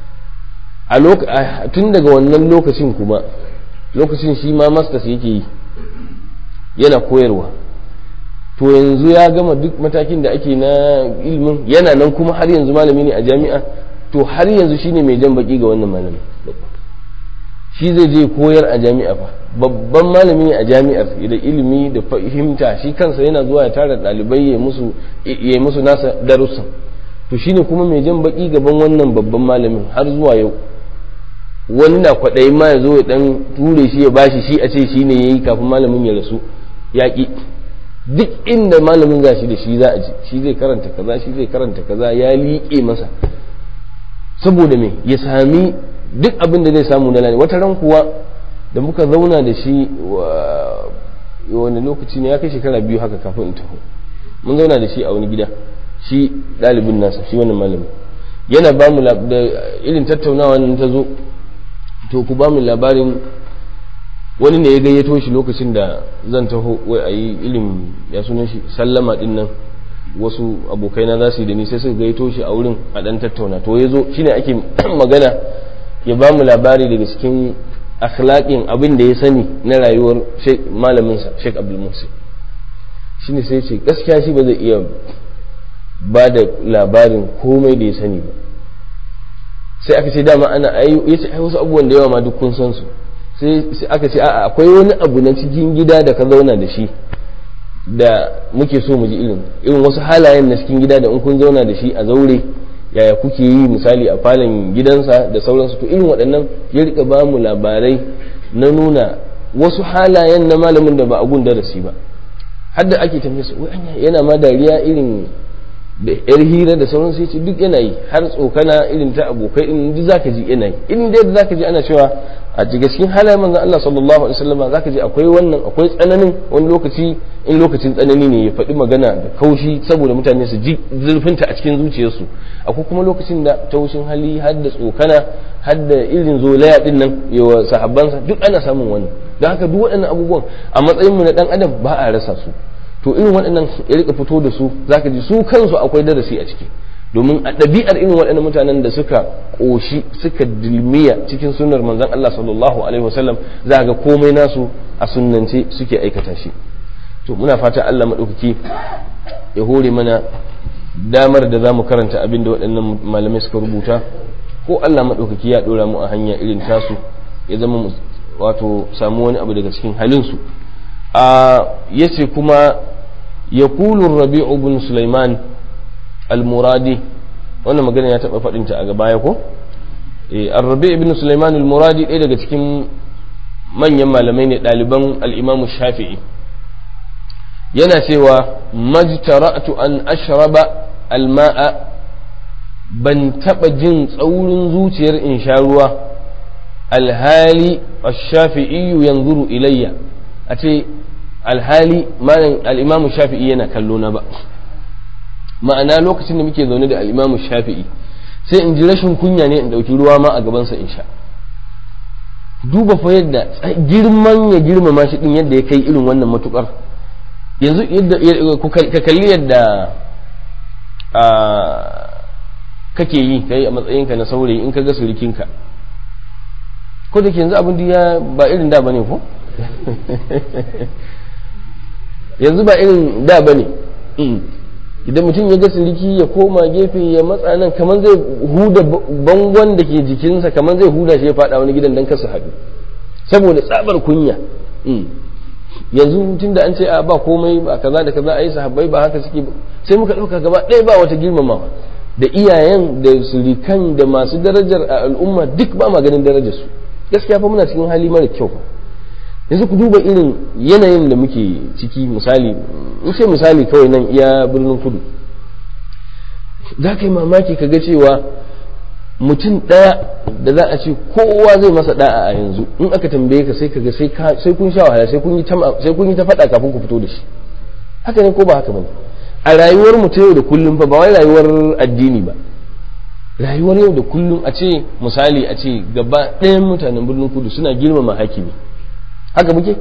a tun daga wannan lokacin kuma lokacin shi ma masters yake yi yana koyarwa to yanzu ya gama duk matakin da ake na ilimin yana nan kuma har yanzu malami ne a jami'a to har yanzu shine mai jan baki ga wannan malami shi zai je koyar a jami'a fa babban malami ne a jami'ar da ilimi da fahimta shi kansa yana zuwa ya tara ɗalibai ya musu ya musu nasa darussan to shine kuma mai jan baki gaban wannan babban malamin har zuwa yau wani na kwaɗayi ma ya zo ya ɗan ture shi ya bashi shi a ce shi ne ya yi kafin malamin ya rasu yaƙi duk inda malamin za shi da shi za a ji shi zai karanta kaza shi zai karanta kaza ya liƙe masa saboda me ya sami duk abin da zai samu na lani wata ran kuwa da muka zauna da shi wani lokaci ne ya kai shekara biyu haka kafin in taho mun zauna da shi a wani gida shi ɗalibin nasa shi wannan malamin yana ba mu da irin tattaunawa nan ta zo to ku ba mu labarin wani ne ya gayyato shi lokacin da zan taho wai a yi ilim ya sunan shi sallama din nan wasu abokaina za su yi da ni sai suka gayyato shi a wurin a dan tattauna to ya zo shine ake magana ya ba mu labari daga cikin akhlaqin abin da ya sani na rayuwar malamin sa Sheikh Abdul Musa shine sai ce gaskiya shi ba zai iya ba da labarin komai da ya sani ba sai aka ce dama ana ya ce ai wasu abubuwan da yawa ma duk kun san su sai aka ce a'a akwai wani abu na cikin gida da ka zauna da shi da muke so mu ji irin irin wasu halayen na cikin gida da in kun zauna da shi a zaure yaya kuke yi misali a falon gidansa da sauransu to irin waɗannan ya rika ba mu labarai na nuna wasu halayen na malamin da ba a gun darasi ba har da ake tambaye su yana ma dariya irin da yar hira da sauran sai ce duk yana yi har tsokana irin ta abokai in duk zaka ji yana yi in dai zaka ji ana cewa a daga cikin halayen manzon Allah sallallahu alaihi wasallam zaka ji akwai wannan akwai tsananin wani lokaci in lokacin tsanani ne ya faɗi magana da kaushi saboda mutane su ji zurfinta a cikin zuciyarsu akwai kuma lokacin da taushin hali har da tsokana har da irin zolaya din nan yawa sahabbansa duk ana samun wannan don haka duk waɗannan abubuwan a matsayin mu na dan adam ba a rasa su to irin waɗannan ya rika fito da su zaka ji su kansu akwai darasi a ciki domin a ɗabi'ar irin waɗannan mutanen da suka ƙoshi suka dilmiya cikin sunnar manzon Allah sallallahu alaihi wasallam za ga komai nasu a sunnance suke aikata shi to muna fata Allah maɗaukaki ya hore mana damar da za mu karanta abin da waɗannan malamai suka rubuta ko Allah maɗaukaki ya ɗora mu a hanya irin tasu ya zama wato samu wani abu daga cikin halinsu a yace kuma yaqulu rabi'u ibn sulaiman al-muradi wannan magana ya taɓa faɗinta a gabaya ko ar-rabi' ibn sulaiman al-muradi ɗaya daga cikin manyan malamai ne ɗaliban al-imam shafi'i yana cewa majtara'tu an ashraba al-ma'a ban taɓa jin tsaurin zuciyar in sha ruwa alhali ash-shafi'i yanzuru ilayya a ce alhali malam al-imam shafi'i yana kallo na ba ma'ana lokacin da muke zaune da al-imam shafi'i sai in ji rashin kunya ne in dauki ruwa ma a gabansa in sha duba fa yadda girman ya girmama shi din yadda ya kai irin wannan matukar yanzu yadda ka kalli yadda kake yi kai a matsayinka na saurayi in ka ga surikinka ko da ke yanzu abin ya ba irin da bane ko yanzu ba irin da bane idan mutum ya ga siriki ya koma gefe ya matsa nan kamar zai huda bangon da ke jikinsa kamar zai huda shi ya fada wani gidan dan kasa haɗu saboda tsabar kunya yanzu tun da an ce a ba komai ba kaza da kaza a yi sahabbai ba haka suke sai muka ɗauka gaba ɗaya ba wata girmamawa da iyayen da surikan da masu darajar a al'umma duk ba ma ganin darajar su gaskiya fa muna cikin hali mara kyau yanzu ku duba irin yanayin da muke ciki misali in ce misali kawai nan iya birnin kudu za ka yi mamaki ka ga cewa mutum ɗaya da za a ce kowa zai masa da'a a yanzu in aka tambaye ka sai ka ga sai kun sha wahala sai kun yi ta faɗa kafin ku fito da shi haka ne ko ba haka bane a rayuwar mu ta yau da kullum fa ba wai rayuwar addini ba rayuwar yau da kullum a ce misali a ce gaba ɗayan mutanen birnin kudu suna girmama hakimi haka muke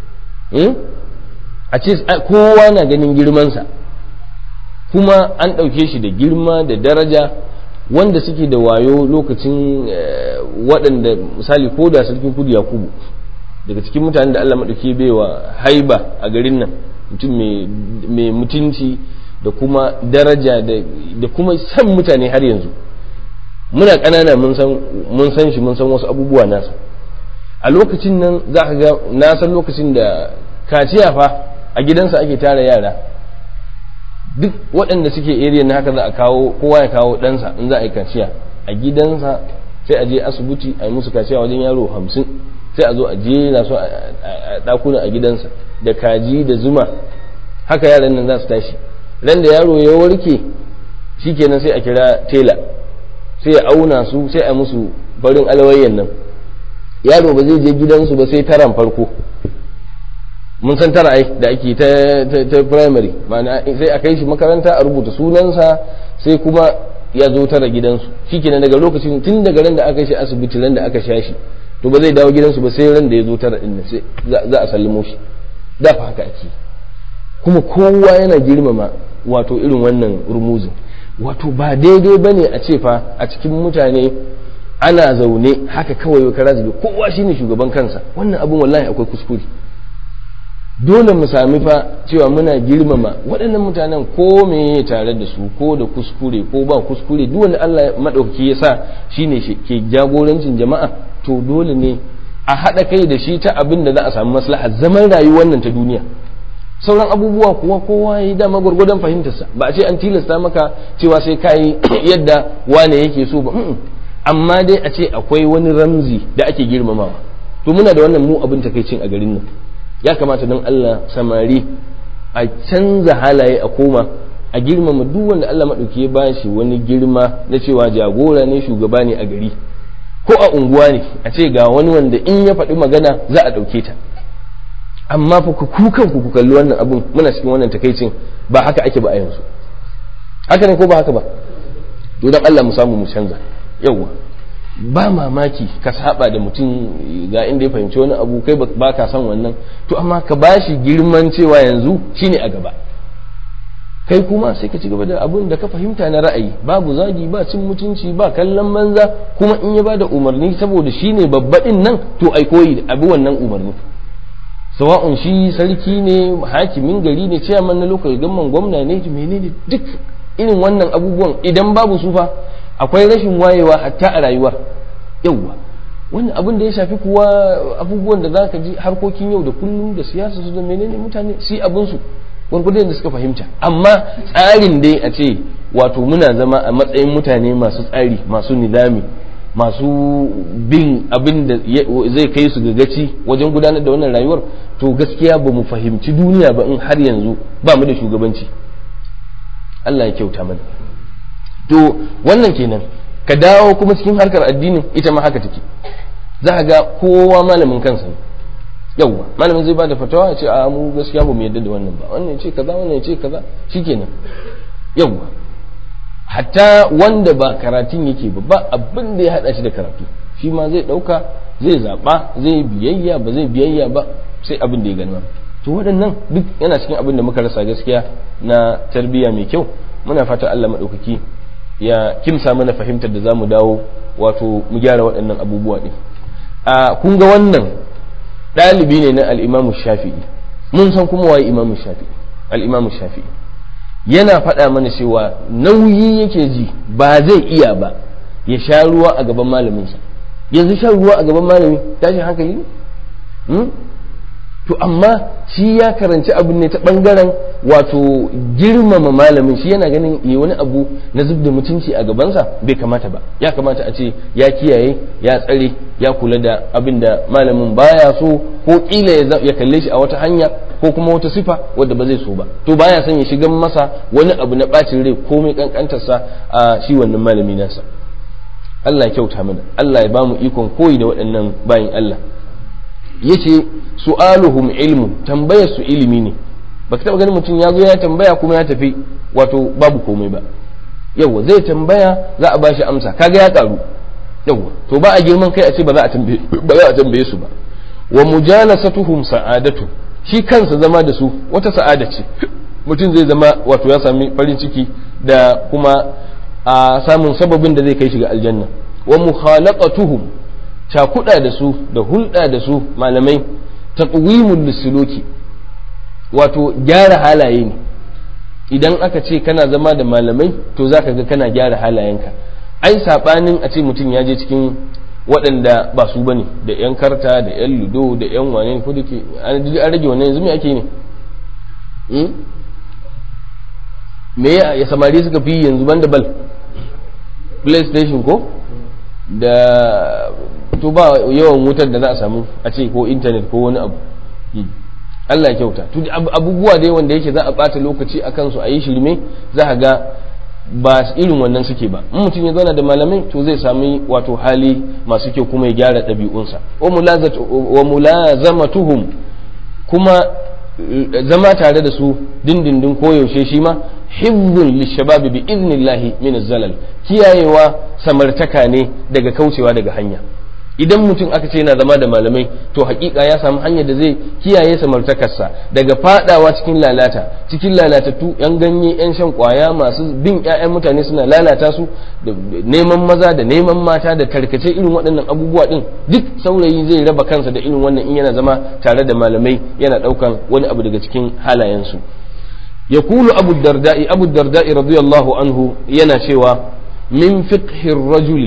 a ce kowa na ganin girmansa kuma an ɗauke shi da girma da daraja wanda suke da wayo lokacin waɗanda misali ko da sarkin kudu yakubu daga cikin mutanen da allah maɗauki baiwa haiba a garin nan mutum mai mutunci da kuma daraja da kuma san mutane har yanzu muna ƙanana mun san shi mun san wasu abubuwa nasa a lokacin nan za ka ga na san lokacin da kaciya fa a gidansa ake tara yara duk waɗanda suke area na haka za a kawo kowa ya kawo ɗansa in za a yi kaciya a gidansa sai a je asibiti a yi musu kaciya wajen yaro hamsin sai a zo a jera su a ɗakuna a gidansa da kaji da zuma haka yaran nan za su tashi ran da yaro ya warke shikenan sai a kira tela sai ya auna su sai a musu farin alawayyan nan yaro ba zai je gidansu ba sai taran farko mun san tara ai da ake ta ta primary ma'ana sai a kai shi makaranta a rubuta sunansa sai kuma ya zo tara gidansu shikenan daga lokacin tun daga ran da aka kai shi asibiti ran da aka sha shi to ba zai dawo gidansu ba sai ran da ya zo tara din sai za a sallamo shi da fa haka ake kuma kowa yana girmama wato irin wannan rumuzin wato ba daidai bane a ce fa a cikin mutane ana zaune haka kawai kara zube kowa shine shugaban kansa wannan abin wallahi akwai kuskure dole mu sami fa cewa muna girmama waɗannan mutanen ko me tare da su ko da kuskure ko ba kuskure duk wanda Allah madaukaki ya sa shine ke jagorancin jama'a to dole ne a haɗa kai da shi ta abin da za a samu maslaha zaman rayuwar nan ta duniya sauran abubuwa kuwa kowa ya yi dama gwargwadon fahimtarsa ba a ce an tilasta maka cewa sai ka yi yadda wane yake so ba amma dai a ce akwai wani ramzi da ake girmamawa to muna da wannan mu abin takaicin a garin nan ya kamata don Allah samari a canza halaye a koma a girmama duk wanda Allah maɗauki ya bashi wani girma na cewa jagora ne shugaba ne a gari ko a unguwa ne a ce ga wani wanda in ya faɗi magana za a ɗauke ta amma fa ku kukan ku kalli wannan abun muna cikin wannan takaicin ba haka ake ba a yanzu haka ne ko ba haka ba to dan Allah mu samu mu canza yawwa ba mamaki ka saba da mutum ga inda ya fahimci wani abu kai ba ka san wannan to amma ka bashi girman cewa yanzu shine a gaba kai kuma sai ka ci gaba da abun da ka fahimta na ra'ayi babu zagi ba cin mutunci ba kallon banza kuma in ya ba da umarni saboda shine babbaɗin nan to ai koyi abu wannan umarni sawa'un shi sarki ne hakimin gari ne ciyaman na lokacin gamman gwamna ne menene duk irin wannan abubuwan idan babu su fa akwai rashin wayewa hatta a rayuwar yauwa wannan abin da ya shafi kuwa abubuwan da zaka ji harkokin yau da kullum da siyasa su da menene mutane su abin su gwargwadon da suka fahimta amma tsarin dai a ce wato muna zama a matsayin mutane masu tsari masu nidami masu bin abin da zai kai su gagaci wajen gudanar da wannan rayuwar to gaskiya ba mu fahimci duniya ba in har yanzu ba mu da shugabanci Allah ya kyauta mana to wannan kenan ka dawo kuma cikin harkar addinin ita ma haka take za ga kowa malamin kansa ne yawwa malamin zai bada fatawa ya ce a mu gaskiya ba mu yadda da wannan ba wannan ya ce kaza wannan ya ce kaza shikenan yawwa hatta wanda ba karatun yake ba ba abin da ya hada shi da karatu shi ma zai dauka zai zaba zai biyayya ba zai biyayya ba sai abin da ya gani to waɗannan duk yana cikin abin da muka rasa gaskiya na tarbiyya mai kyau muna fata Allah maɗaukaki ya kimsa mana fahimtar da za mu dawo wato mu gyara waɗannan abubuwa ɗin a kun ga wannan ɗalibi ne na al'imamu shafi'i mun san kuma waye imamu shafi'i al'imamu shafi'i yana faɗa mana cewa nauyi yake ji ba zai iya ba ya sha ruwa a gaban malaminsa yanzu shan ruwa a gaban malami tashin hankali ne to amma shi ya karanci abin ne ta bangaren wato girmama malamin shi yana ganin yi wani abu na zub da mutunci a gabansa bai kamata ba ya kamata a ce ya kiyaye ya tsare ya kula da abin da malamin baya so ko kila ya kalle shi a wata hanya ko kuma wata sifa wadda ba zai so ba to baya son ya shiga masa wani abu na bacin rai komai kankantarsa a shi wannan malami nasa Allah ya kyauta mana Allah ya bamu ikon koyi da waɗannan bayin Allah yace su'aluhum ilmu tambayar su ilimi ne baka taba ganin mutum ya zo ya tambaya kuma ya tafi wato babu komai ba yawa zai tambaya za a bashi amsa kaga ya karu yawa to ba a girman kai a ce ba za a tambaye ba za a tambaye su ba wa mujalasatuhum sa'adatu shi kansa zama da su wata sa'ada ce mutum zai zama wato ya sami farin ciki da kuma a samun sababin da zai kai shi ga aljanna wa mukhalaqatuhum cakuɗa da su da hulɗa da su malamai taqwimul lisuluki wato gyara halaye ne idan aka ce kana zama da malamai to zaka ga kana gyara halayenka ai sabanin a ce mutum ya je cikin waɗanda ba su bane da yan karta da yan ludo da yan wane ko dake an rage wannan yanzu me ake ne me ya samari suka fi yanzu banda bal playstation ko da to ba yawan wutar da za a samu a ce ko intanet ko wani abu Allah ya kyauta to abubuwa dai wanda yake za a bata lokaci a kansu a yi shirme za a ga ba irin wannan suke ba in mutum ya zauna da malamai to zai sami wato hali masu kyau kuma ya gyara ɗabi'unsa wa mulazamatuhum kuma zama tare da su dindindin koyaushe shi ma hibbun lishababi bi iznillahi min zalal kiyayewa samartaka ne daga kaucewa daga hanya idan mutum aka ce yana zama da malamai to hakika ya samu hanyar da zai kiyaye samartakarsa daga fadawa cikin lalata cikin lalatattu yan ganye yan shan kwaya masu bin ƴaƴan mutane suna lalata su da neman maza da neman mata da tarkace irin waɗannan abubuwa din duk saurayi zai raba kansa da irin wannan in yana zama tare da malamai yana ɗaukan wani abu daga cikin halayensu يقول أبو الدرداء أبو الدرداء رضي الله عنه ينا شوى من فقه الرجل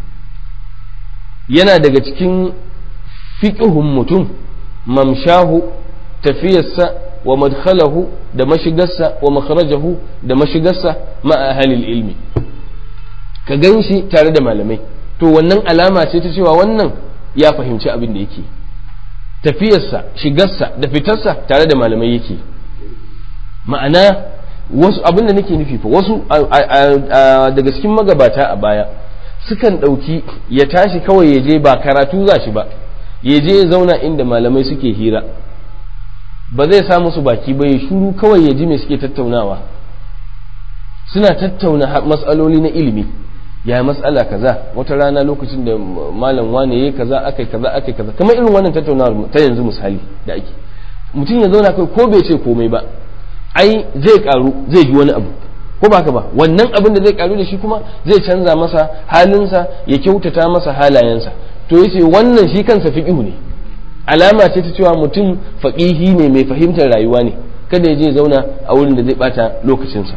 yana daga cikin fiƙihun mutum mamshahu tafiyarsa wa madkhalahu da mashigarsa wa makharajahu da mashigarsa ma'a halil ilmi ka gan shi tare da malamai to wannan alama ce ta cewa wannan ya fahimci abin da yake tafiyarsa shigarsa da fitarsa tare da malamai yake ma'ana wasu abin da nake nufi fa wasu daga cikin magabata a baya sukan ɗauki ya tashi kawai ya je ba karatu za shi ba ya je ya zauna inda malamai suke hira ba zai sa musu baki ba ya shuru kawai ya ji me suke tattaunawa suna tattauna matsaloli na ilimi ya matsala kaza wata rana lokacin da malam wane yayi kaza akai kaza akai kaza kamar irin wannan tattaunawar ta yanzu misali da ake mutum ya zauna kai ko bai ce komai ba ai zai karu zai ji wani abu ko ba ka ba wannan abin da zai karu da shi kuma zai canza masa halinsa ya kyautata masa halayensa to yace wannan shi kansa fiqhu ne alama ce ta cewa mutum faqihi ne mai fahimtar rayuwa ne kada ya je zauna a wurin da zai bata lokacinsa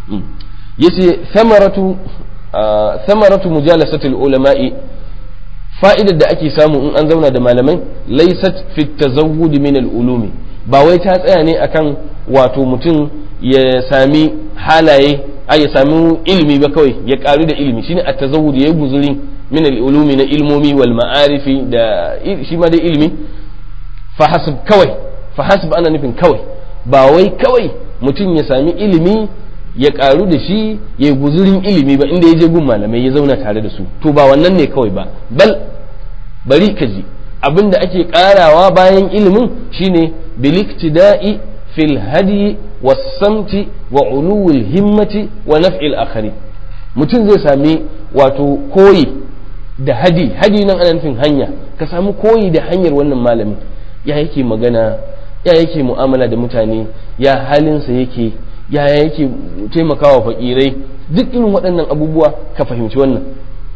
yace samaratu samaratu mujalasatul ulama'i fa'idar da ake samu in an zauna da malamai laysat fi tazawwud min al-ulumi ba wai ta tsaya ne akan wato mutum ya sami halaye a ya sami ilimi ba kawai ya karu da ilimi shine at-tazawwud ya guzuri min al-ulumi na ilmomi wal ma'arifi da shi ma da ilimi fa hasab kawai fa hasab ana nufin kawai ba wai kawai mutum ya sami ilimi ya karu da shi ya yi guzurin ilimi ba inda ya je gun malamai ya zauna tare da su to ba wannan ne kawai ba bal bari ka ji abin da ake karawa bayan ilimin shine biliktida'i fil hadi wasamti wa uluwil himmati wa naf'il akhari mutum zai sami wato koyi da hadi hadi nan ana nufin hanya ka sami koyi da hanyar wannan malamin ya yake magana ya yake mu'amala da mutane ya halinsa yake ya yake taimakawa fakirai duk irin waɗannan abubuwa ka fahimci wannan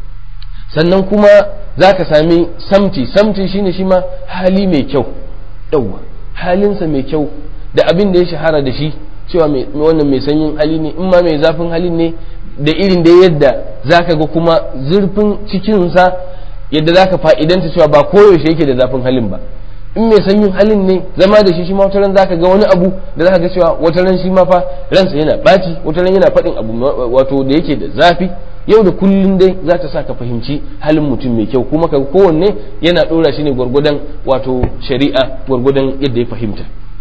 sannan kuma za ka sami samti samti shine shi ma hali mai kyau yauwa halinsa mai kyau da abin da ya shahara da shi cewa wannan mai sanyin hali ne in ma mai zafin halin ne da irin da yadda za ka ga kuma zurfin cikinsa yadda za ka fa'idanta cewa ba koyaushe yake da zafin halin ba in mai sanyin halin ne zama da shi shi ma wata ran zaka ga wani abu da zaka ga cewa wata ran shi ma fa ransa yana baci wata ran yana faɗin abu wato da yake da zafi yau da kullun dai za ta sa ka fahimci halin mutum mai kyau kuma ka kowanne yana ɗora shi ne gwargwadon wato shari'a gwargwadon yadda ya fahimta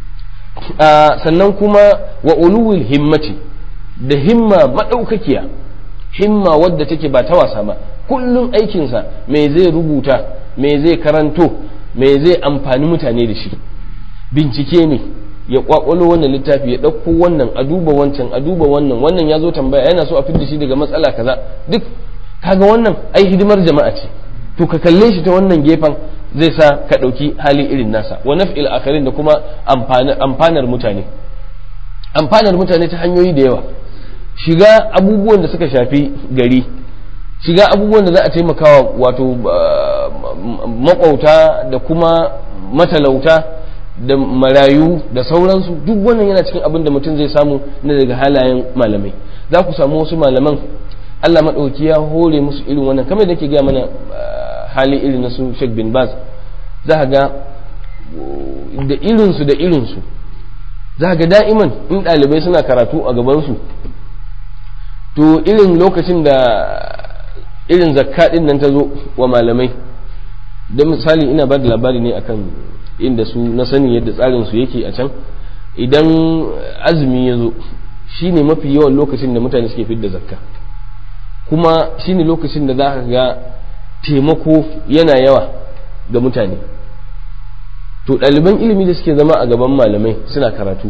sannan kuma wa uluwil himmati da himma madaukakiya himma wadda take ba ta wasa ba kullum aikinsa me zai rubuta me zai karanto me zai amfani mutane da shi bincike ne ya kwakwalo wannan littafi ya ɗauko wannan a duba wancan a duba wannan wannan ya zo tambaya yana so a fidda shi daga matsala kaza duk kaga wannan ai hidimar jama'a ce to ka kalle shi ta wannan gefen zai sa ka ɗauki hali irin nasa wa naf'il akharin da kuma amfanar mutane amfanar mutane ta hanyoyi da yawa shiga abubuwan da suka shafi gari shiga abubuwan da za a taimakawa wato makwauta da kuma matalauta da marayu da sauransu duk wannan yana cikin abin da mutum zai samu na daga halayen malamai za ku samu wasu malaman Allah maɗauki ya hore musu irin wannan kamar da ke gaya mana hali irin na su Sheikh bin Baz za ga da irinsu da irinsu za ga da'iman in ɗalibai suna karatu a gabansu to irin lokacin da irin zakka ɗin nan ta zo wa malamai da misali ina ba da labari ne akan inda su na sani yadda tsarin su yake a can idan azumi ya zo shine mafi yawan lokacin da mutane suke fidda zakka kuma shine lokacin da za ka ga taimako yana yawa ga mutane to ɗaliban ilimi da suke zama a gaban malamai suna karatu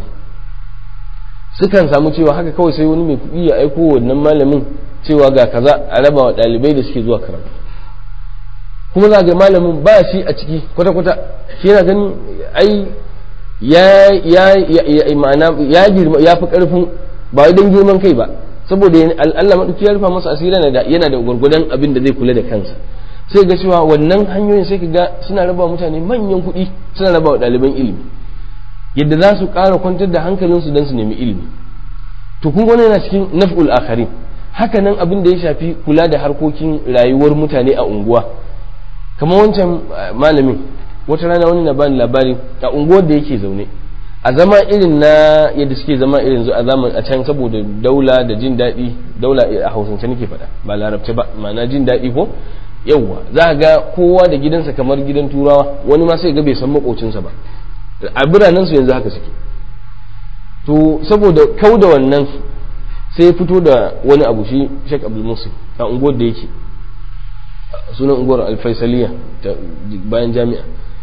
sukan samu cewa haka kawai sai wani mai kuɗi ya aiko wannan malamin cewa ga kaza a raba wa ɗalibai da suke zuwa karatu kuma za ga malamin ba shi a ciki kwata-kwata shi yana ganin ai ya ya ma'ana ya girma ya fi karfin ba wai don girman kai ba saboda Allah madauki ya rufa masa asiri yana da yana da gurgudan abin da zai kula da kansa sai ga cewa wannan hanyoyin sai ka ga suna raba mutane manyan kuɗi suna raba wa ɗaliban ilimi yadda za su ƙara kwantar da hankalinsu don su nemi ilimi to kun wani yana cikin naf'ul akharin haka nan abin da ya shafi kula da harkokin rayuwar mutane a unguwa kamar wancan malamin wata rana wani na bani labari a unguwar da yake zaune a zama irin na yadda suke zama irin a zaman a can saboda daula da jin daɗi daula a hausance nake faɗa ba larabce ba ma'ana jin daɗi ko yawwa za ga kowa da gidansa kamar gidan turawa wani ma sai ga bai san makocinsa ba a biranen su yanzu haka suke to saboda kau da wannan sai ya fito da wani abu shi Sheikh Abdul Musin a unguwar da yake sunan unguwar Alfaisaliya bayan jami'a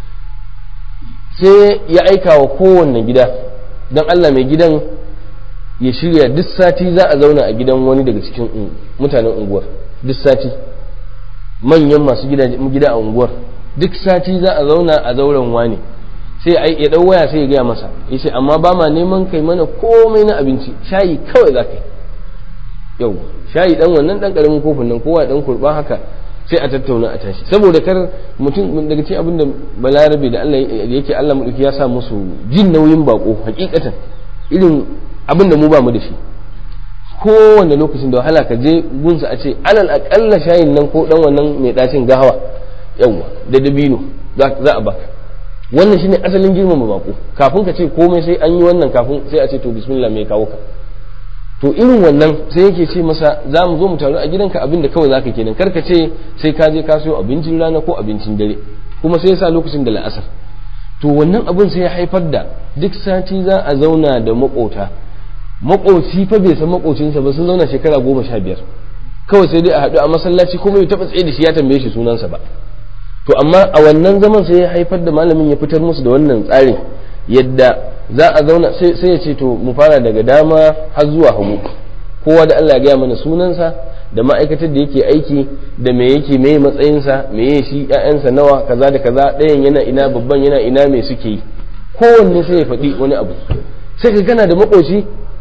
sai ya aika wa kowanne gida don Allah mai gidan ya shirya duk sati za a zauna a gidan wani daga cikin mutanen unguwar duk sati manyan masu gida a unguwar duk sati za a zauna a zauren wani sai ya dau waya sai ya gaya masa ya ce amma ba ma neman kai mana komai na abinci shayi kawai za ka yi yau shayi dan wannan dan karamin kofin nan kowa dan kurba haka sai a tattauna a tashi saboda kar mutum daga cikin abin da balarabe da Allah yake Allah madauki ya sa musu jin nauyin bako hakikatan irin abin da mu ba mu da shi kowane lokacin da wahala ka je gunsa a ce alal akalla shayin nan ko dan wannan mai dacin gahawa yawa da dabino za a baka wannan shine asalin girmama bako kafin ka ce komai sai an yi wannan kafin sai a ce to bismillah mai kawo ka to irin wannan sai yake ce masa za mu zo mu taru a gidanka abin da kawai zaka kenan karka ce sai ka je ka sayo abincin rana ko abincin dare kuma sai ya sa lokacin da la'asar to wannan abin sai ya haifar da duk sati za a zauna da makota makoci fa bai san makocinsa ba sun zauna shekara goma sha biyar kawai sai dai a haɗu a masallaci kuma bai taɓa tsaye da shi ya tambaye shi sunansa ba to amma a wannan zaman sai ya haifar da malamin ya fitar musu da wannan tsarin yadda za a zauna sai ya ce to mu fara daga dama har zuwa hagu kowa da Allah ya gaya mana sunansa da ma'aikatar da yake aiki da me yake me matsayinsa me ya shi ƴaƴansa nawa kaza da kaza ɗayan yana ina babban yana ina me suke yi kowanne sai ya faɗi wani abu sai ka kana da makoci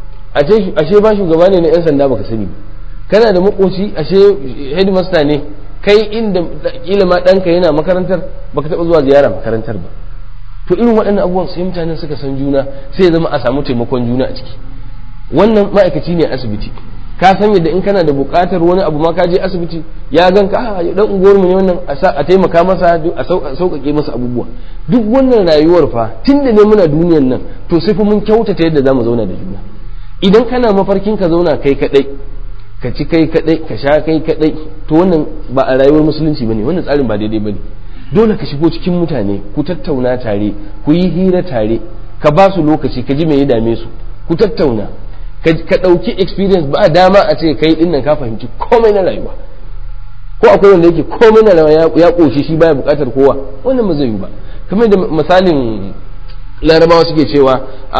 ashe ba shugaba ne na 'yan sanda baka sani kana da makoci ashe headmaster ne kai inda kila ma ɗanka yana makarantar baka taɓa zuwa ziyara makarantar ba to irin waɗannan abubuwan sai mutanen suka san juna sai zama a samu taimakon juna a ciki wannan ma'aikaci ne asibiti ka san yadda in kana da buƙatar wani abu ma ka je asibiti ya gan ka dan unguwar mu ne wannan a taimaka masa a sauƙaƙe masa abubuwa duk wannan rayuwar fa tunda ne muna duniyar nan to sai fa mun kyautata yadda zamu zauna da juna idan kana mafarkin ka zauna kai kadai ka ci kai kadai ka sha kai kadai to wannan ba a rayuwar musulunci bane wannan tsarin ba daidai bane dole ka shigo cikin mutane ku tattauna tare ku yi hira tare ka ba su lokaci ka ji me ya dame su ku tattauna ka ɗauki experience ba dama a ce kai dinnan ka fahimci komai na rayuwa ko akwai wanda yake komai na rayuwa ya koshi shi baya bukatar kowa wannan ba zai yi ba kamar da misalin larabawa suke cewa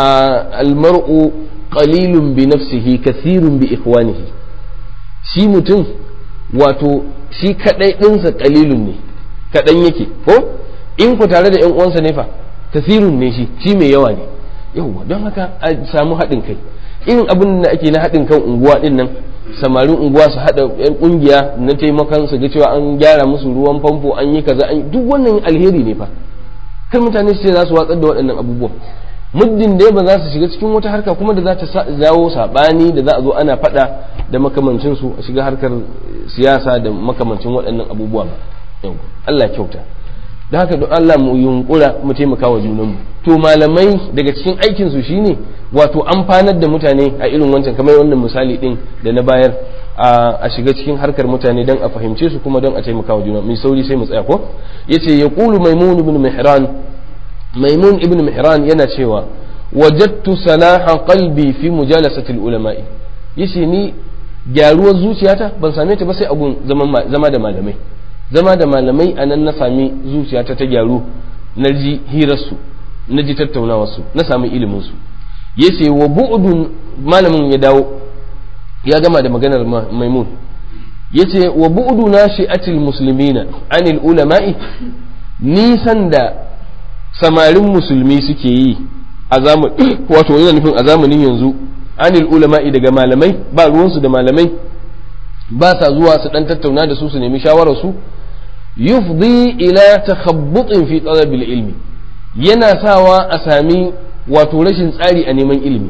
almar'u qalilun bi nafsihi kathirun bi ikhwanihi shi mutum wato shi kadai dinsa qalilun ne kadan yake ko in ku tare da yan uwansa ne fa kathirun ne shi shi mai yawa ne yawa don haka a samu haɗin kai irin abin da ake na haɗin kan unguwa din nan samarin unguwa su haɗa yan ƙungiya na taimakon su ga cewa an gyara musu ruwan famfo an yi kaza an duk wannan alheri ne fa kar mutane su ce za su watsar da waɗannan abubuwan muddin dai ba za su shiga cikin wata harka kuma da za ta jawo saɓani da za a zo ana faɗa da makamancin su a shiga harkar siyasa da makamancin waɗannan abubuwa ba Allah kyauta da haka don Allah mu yunkura mu taimaka wa junanmu to malamai daga cikin aikin su shine wato amfanar da mutane a irin wancan kamar wannan misali din da na bayar a shiga cikin harkar mutane don a fahimce su kuma don a taimaka wa juna mai sauri sai mu tsaya ko yace ya qulu maimun ibn mihran maimun ibn mihran yana cewa wajadtu salaha qalbi fi mujalasati ulama'i yace ni gyaruwar zuciyata ban same ta ba sai abun zama da malamai zama da malamai a nan na sami zuciyata ta gyaru na ji hirarsu na ji tattaunawarsu na sami iliminsu ya ce wa bu'udun malamin ya dawo ya gama da maganar maimun ya ce wa bu'udu na shi'atil musulmina anil ulama'i nisan da samarin musulmi suke yi a zamanin wato yana nufin a zamanin yanzu anil ulama'i daga malamai ba ruwansu da malamai ba sa zuwa su dan tattauna da su su nemi shawararsu yufdi ila takhabbutin fi talabil ilmi yana sawa a sami wato rashin tsari a neman ilimi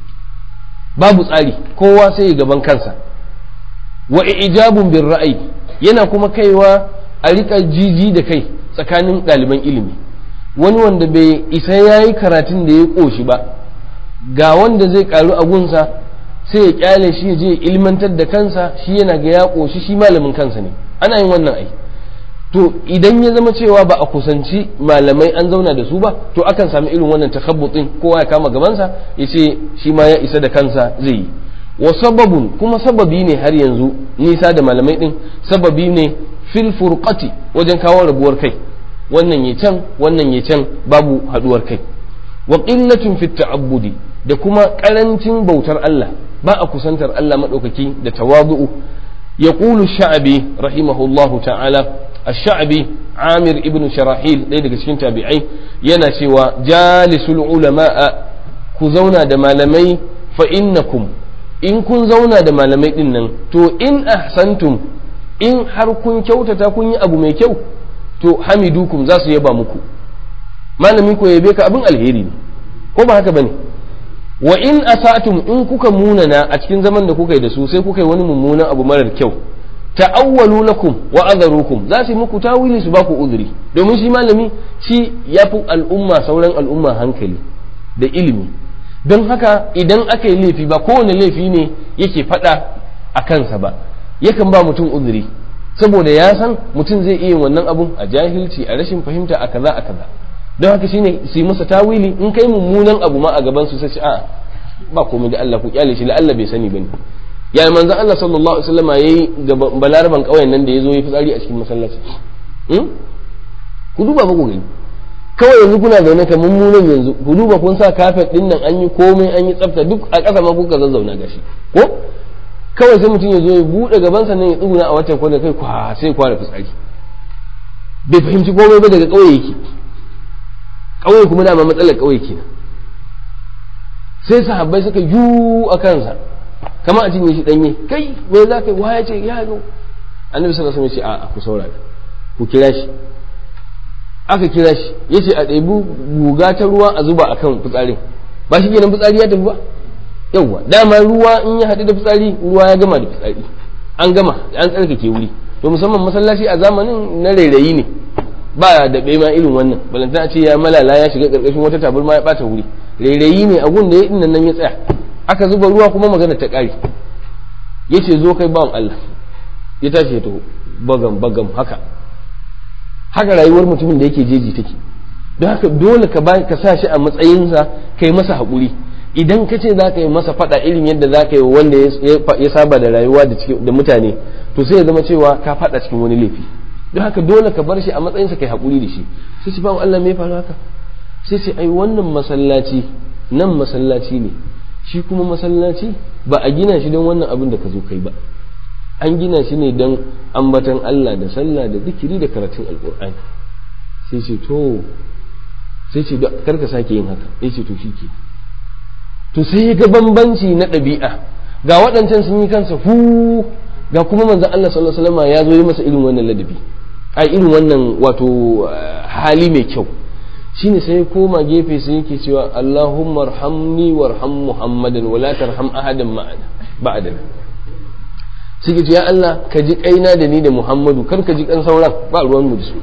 babu tsari kowa sai ya gaban kansa wa ijabun bin ra'ayi yana kuma kaiwa a rika jiji da kai tsakanin ɗaliban ilimi wani wanda bai isa ya yi karatun da ya ƙoshi ba ga wanda zai ƙaru a gunsa sai ya kyale shi ya je ilmantar da kansa shi yana ga ya ƙoshi shi malamin kansa ne ana yin wannan ai to idan ya zama cewa ba a kusanci malamai an zauna da su ba to akan sami irin wannan takabbutin kowa ya kama gabansa ya ce shi ma ya isa da kansa zai yi wa sababun kuma sababi ne har yanzu nisa da malamai din sababi ne fil furqati wajen kawo rabuwar kai wannan ya can wannan ya can babu haduwar kai wa qillatun fit ta'abbudi da kuma karancin bautar Allah ba a kusantar Allah madaukaki da tawadu'u yaqulu sha'bi rahimahullahu ta'ala ash-sha'bi Amir ibn Sharahil ɗaya daga cikin tabi'ai yana cewa jalisul ulama'a ku zauna da malamai fa innakum in kun zauna da malamai din nan to in ahsantum in har kun kyautata kun yi abu mai kyau to hamidukum za su yaba muku malamin ku yabe ka abin alheri ne ko ba haka bane wa in asatum in kuka munana a cikin zaman da kuka yi da su sai kuka yi wani mummunan abu marar kyau ta'awwalu lakum wa adharukum za su muku tawili su baku uzuri domin shi malami shi yafi al'umma sauran al'umma hankali da ilimi don haka idan aka yi laifi ba kowane laifi ne yake faɗa a kansa ba yakan ba mutum uzuri saboda ya san mutum zai iya wannan abun a jahilci a rashin fahimta a kaza a kaza don haka shine su yi masa tawili in kai mummunan abu ma a gaban su sai a ba komai da Allah ku kyale shi la Allah bai sani bane ya manzon Allah sallallahu alaihi wasallam yayi ga balaraban kauyen nan da yazo yi fitsari a cikin masallaci ku duba ba ku gani kawai yanzu kuna zaune ka mummunan yanzu ku duba kun sa kafet din nan an yi komai an yi tsafta duk a ƙasa ma kuka zazzauna gashi ko kawai sai mutum ya zo ya buɗe gabansa nan ya tsuguna a watan kwana kai kwa sai kwara fitsari bai fahimci komai ba daga ƙauye yake ƙauye kuma dama matsalar ƙauye kenan sai sahabbai suka yu a kansa kama a cinye shi ɗanye kai me za ka yi waya ce ya zo annabi sallallahu alaihi wasallam ya ce a'a ku saurara ku kira shi aka kira shi ya ce a ɗebi guga ta ruwa a zuba a kan fitsarin ba shi kenan fitsari ya tafi ba yawwa dama ruwa in ya haɗu da fitsari ruwa ya gama da fitsari an gama an tsarkake wuri to musamman masallaci a zamanin na rairayi ne ba da ma irin wannan balantana ce ya malala ya shiga ƙarƙashin wata tabarma ya ɓata wuri rairayi ne a gun da ya ɗin nan ya tsaya aka zuba ruwa kuma magana ta ƙare ya ce zo kai bawan Allah ya tashi ya taho bagam bagam haka haka rayuwar mutumin da yake jeji take don haka dole ka ba ka sa shi a matsayinsa ka yi masa haƙuri idan ka ce za ka yi masa faɗa irin yadda za ka yi wanda ya saba da rayuwa da mutane to sai ya zama cewa ka faɗa cikin wani laifi don haka dole ka bar shi a matsayinsa ka yi haƙuri da shi sai ce bawan Allah me faru haka sai ce ai wannan masallaci nan masallaci ne shi kuma masallaci ba a gina shi don wannan abin da ka zo kai ba an gina shi ne don ambatan Allah da sallah da zikiri da karatun alkur'ani sai ce to sai ce karka sake yin haka sai ce to shi ke to sai ya ga bambanci na ɗabi'a ga waɗancan sun yi kansa hu ga kuma manzon Allah sallallahu alaihi wasallam ya zo yi masa irin wannan ladabi a irin wannan wato hali mai kyau shine sai ya koma gefe sai yake cewa Allahumma arhamni warham Muhammadan wala tarham ahadan ma'ana ba'dana suke ce ya Allah ka ji kaina da ni da Muhammadu kar ka ji kan sauran ba ruwan mu da su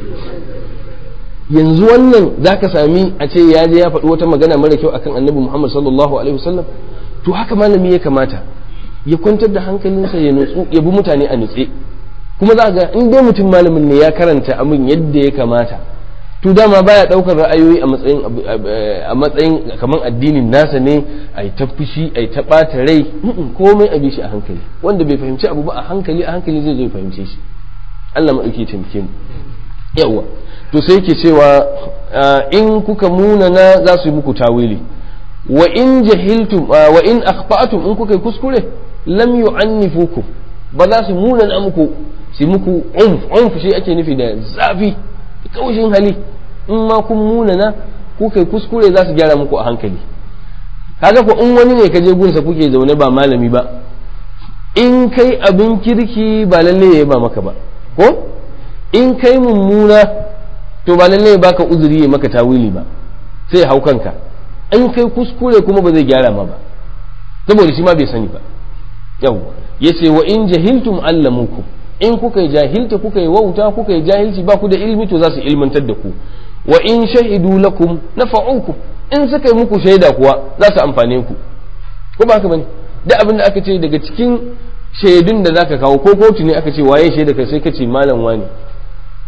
yanzu wannan zaka sami a ce ya je ya faɗi wata magana mara kyau akan Annabi Muhammad sallallahu alaihi wasallam to haka malami ya kamata ya kwantar da hankalinsa ya nutsu ya bi mutane a nutse kuma za ga in dai mutum malamin ne ya karanta abin yadda ya kamata to dama baya daukar ra'ayoyi a matsayin a matsayin kamar addinin nasa ne ai ta fushi ai ta bata rai komai a bi shi a hankali wanda bai fahimci abu ba a hankali a hankali zai zo ya fahimce shi Allah madauki taimake mu yawa to sai yake cewa in kuka munana za su yi muku tawili wa in jahiltum wa in akhta'tum in kuka kuskure lam yu'annifukum ba za su munana muku su muku umf umf shi ake nufi da zafi kaushin hali in ma kun munana ku kai kuskure za su gyara muku a hankali kaga ko in wani ne ka je gunsa kuke zaune ba malami ba in kai abin kirki ba lalle ya ba maka ba ko in kai mummuna to ba lalle ya baka uzuri ya maka tawili ba sai hau kanka in kai kuskure kuma ba zai gyara ma ba saboda shi ma bai sani ba yawwa yace wa in jahiltum allamukum in kuka yi jahilta kuka yi wauta kuka yi jahilci ba ku da ilmi to za su ilmantar da ku wa in shahidu lakum nafa'ukum in suka yi muku shaida kuwa za su amfane ku ko ba haka bane da abin da aka ce daga cikin shaidun da zaka kawo ko kotu ne aka ce waye shaida kai sai ka ce malam wani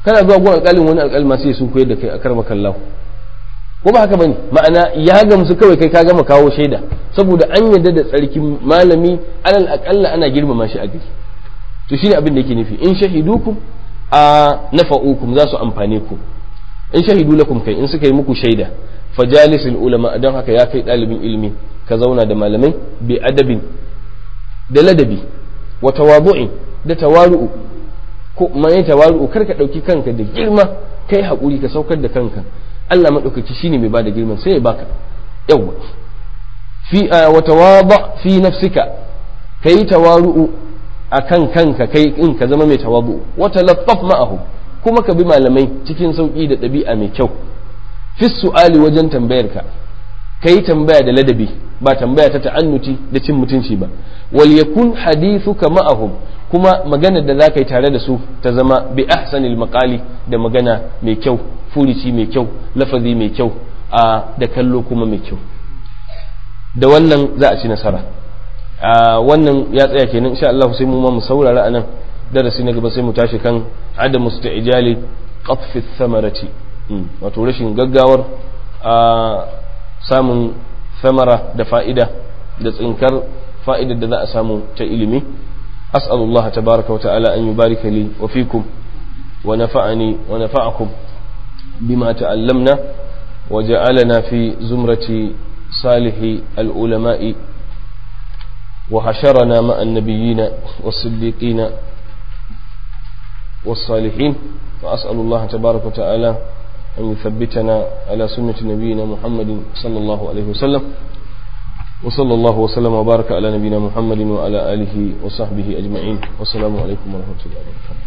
kana zuwa gun alƙalin wani alƙalin ma sai sun koyar da kai a karma kallahu ko ba haka bane ma'ana ya gamsu kawai kai ka gama kawo shaida saboda an yarda da tsarkin malami alal aqalla ana girmama shi a gari to shine abin da yake nufi in shahidukum a nafa'ukum za su amfane ku in shahidu lakum kai in suka yi muku shaida fajalisul ulama don haka ya kai ɗalibin ilimi ka zauna da malamai bi adabin da ladabi wa tawadu'in da tawaru'u ko mai tawaru'u kar ka dauki kanka da girma kai hakuri ka saukar da kanka Allah madaukaki shine mai bada girman sai ya baka yawa fi wa tawaba fi nafsika kai tawaru'u akan kanka kai in ka zama mai tawadu'u wa talaffaf ma'ahum kuma ka bi malamai cikin sauki da ɗabi'a mai kyau fi su'ali wajen tambayar ka kai tambaya da ladabi ba tambaya ta ta'annuti da cin mutunci ba wal yakun hadithuka ma'ahum kuma magana da za ka yi tare da su ta zama bi ahsanil maqali da magana mai kyau furici mai kyau lafazi mai kyau a da kallo kuma mai kyau da wannan za a ci nasara a wannan ya tsaya kenan insha Allah sai mu ma mu saurara anan darasi na gaba sai mu tashi kan adam musta'ijali qatfi thamarati wato rashin gaggawar a samun samara da fa'ida da tsinkar fa'idar da za a samu ta ilimi أسأل الله تبارك وتعالى أن يبارك لي وفيكم ونفعني ونفعكم بما تعلمنا وجعلنا في زمرة صالح العلماء وحشرنا مع النبيين والصديقين والصالحين وأسأل الله تبارك وتعالى أن يثبتنا على سنة نبينا محمد صلى الله عليه وسلم وصلى الله وسلم وبارك على نبينا محمد وعلى آله وصحبه أجمعين والسلام عليكم ورحمة الله وبركاته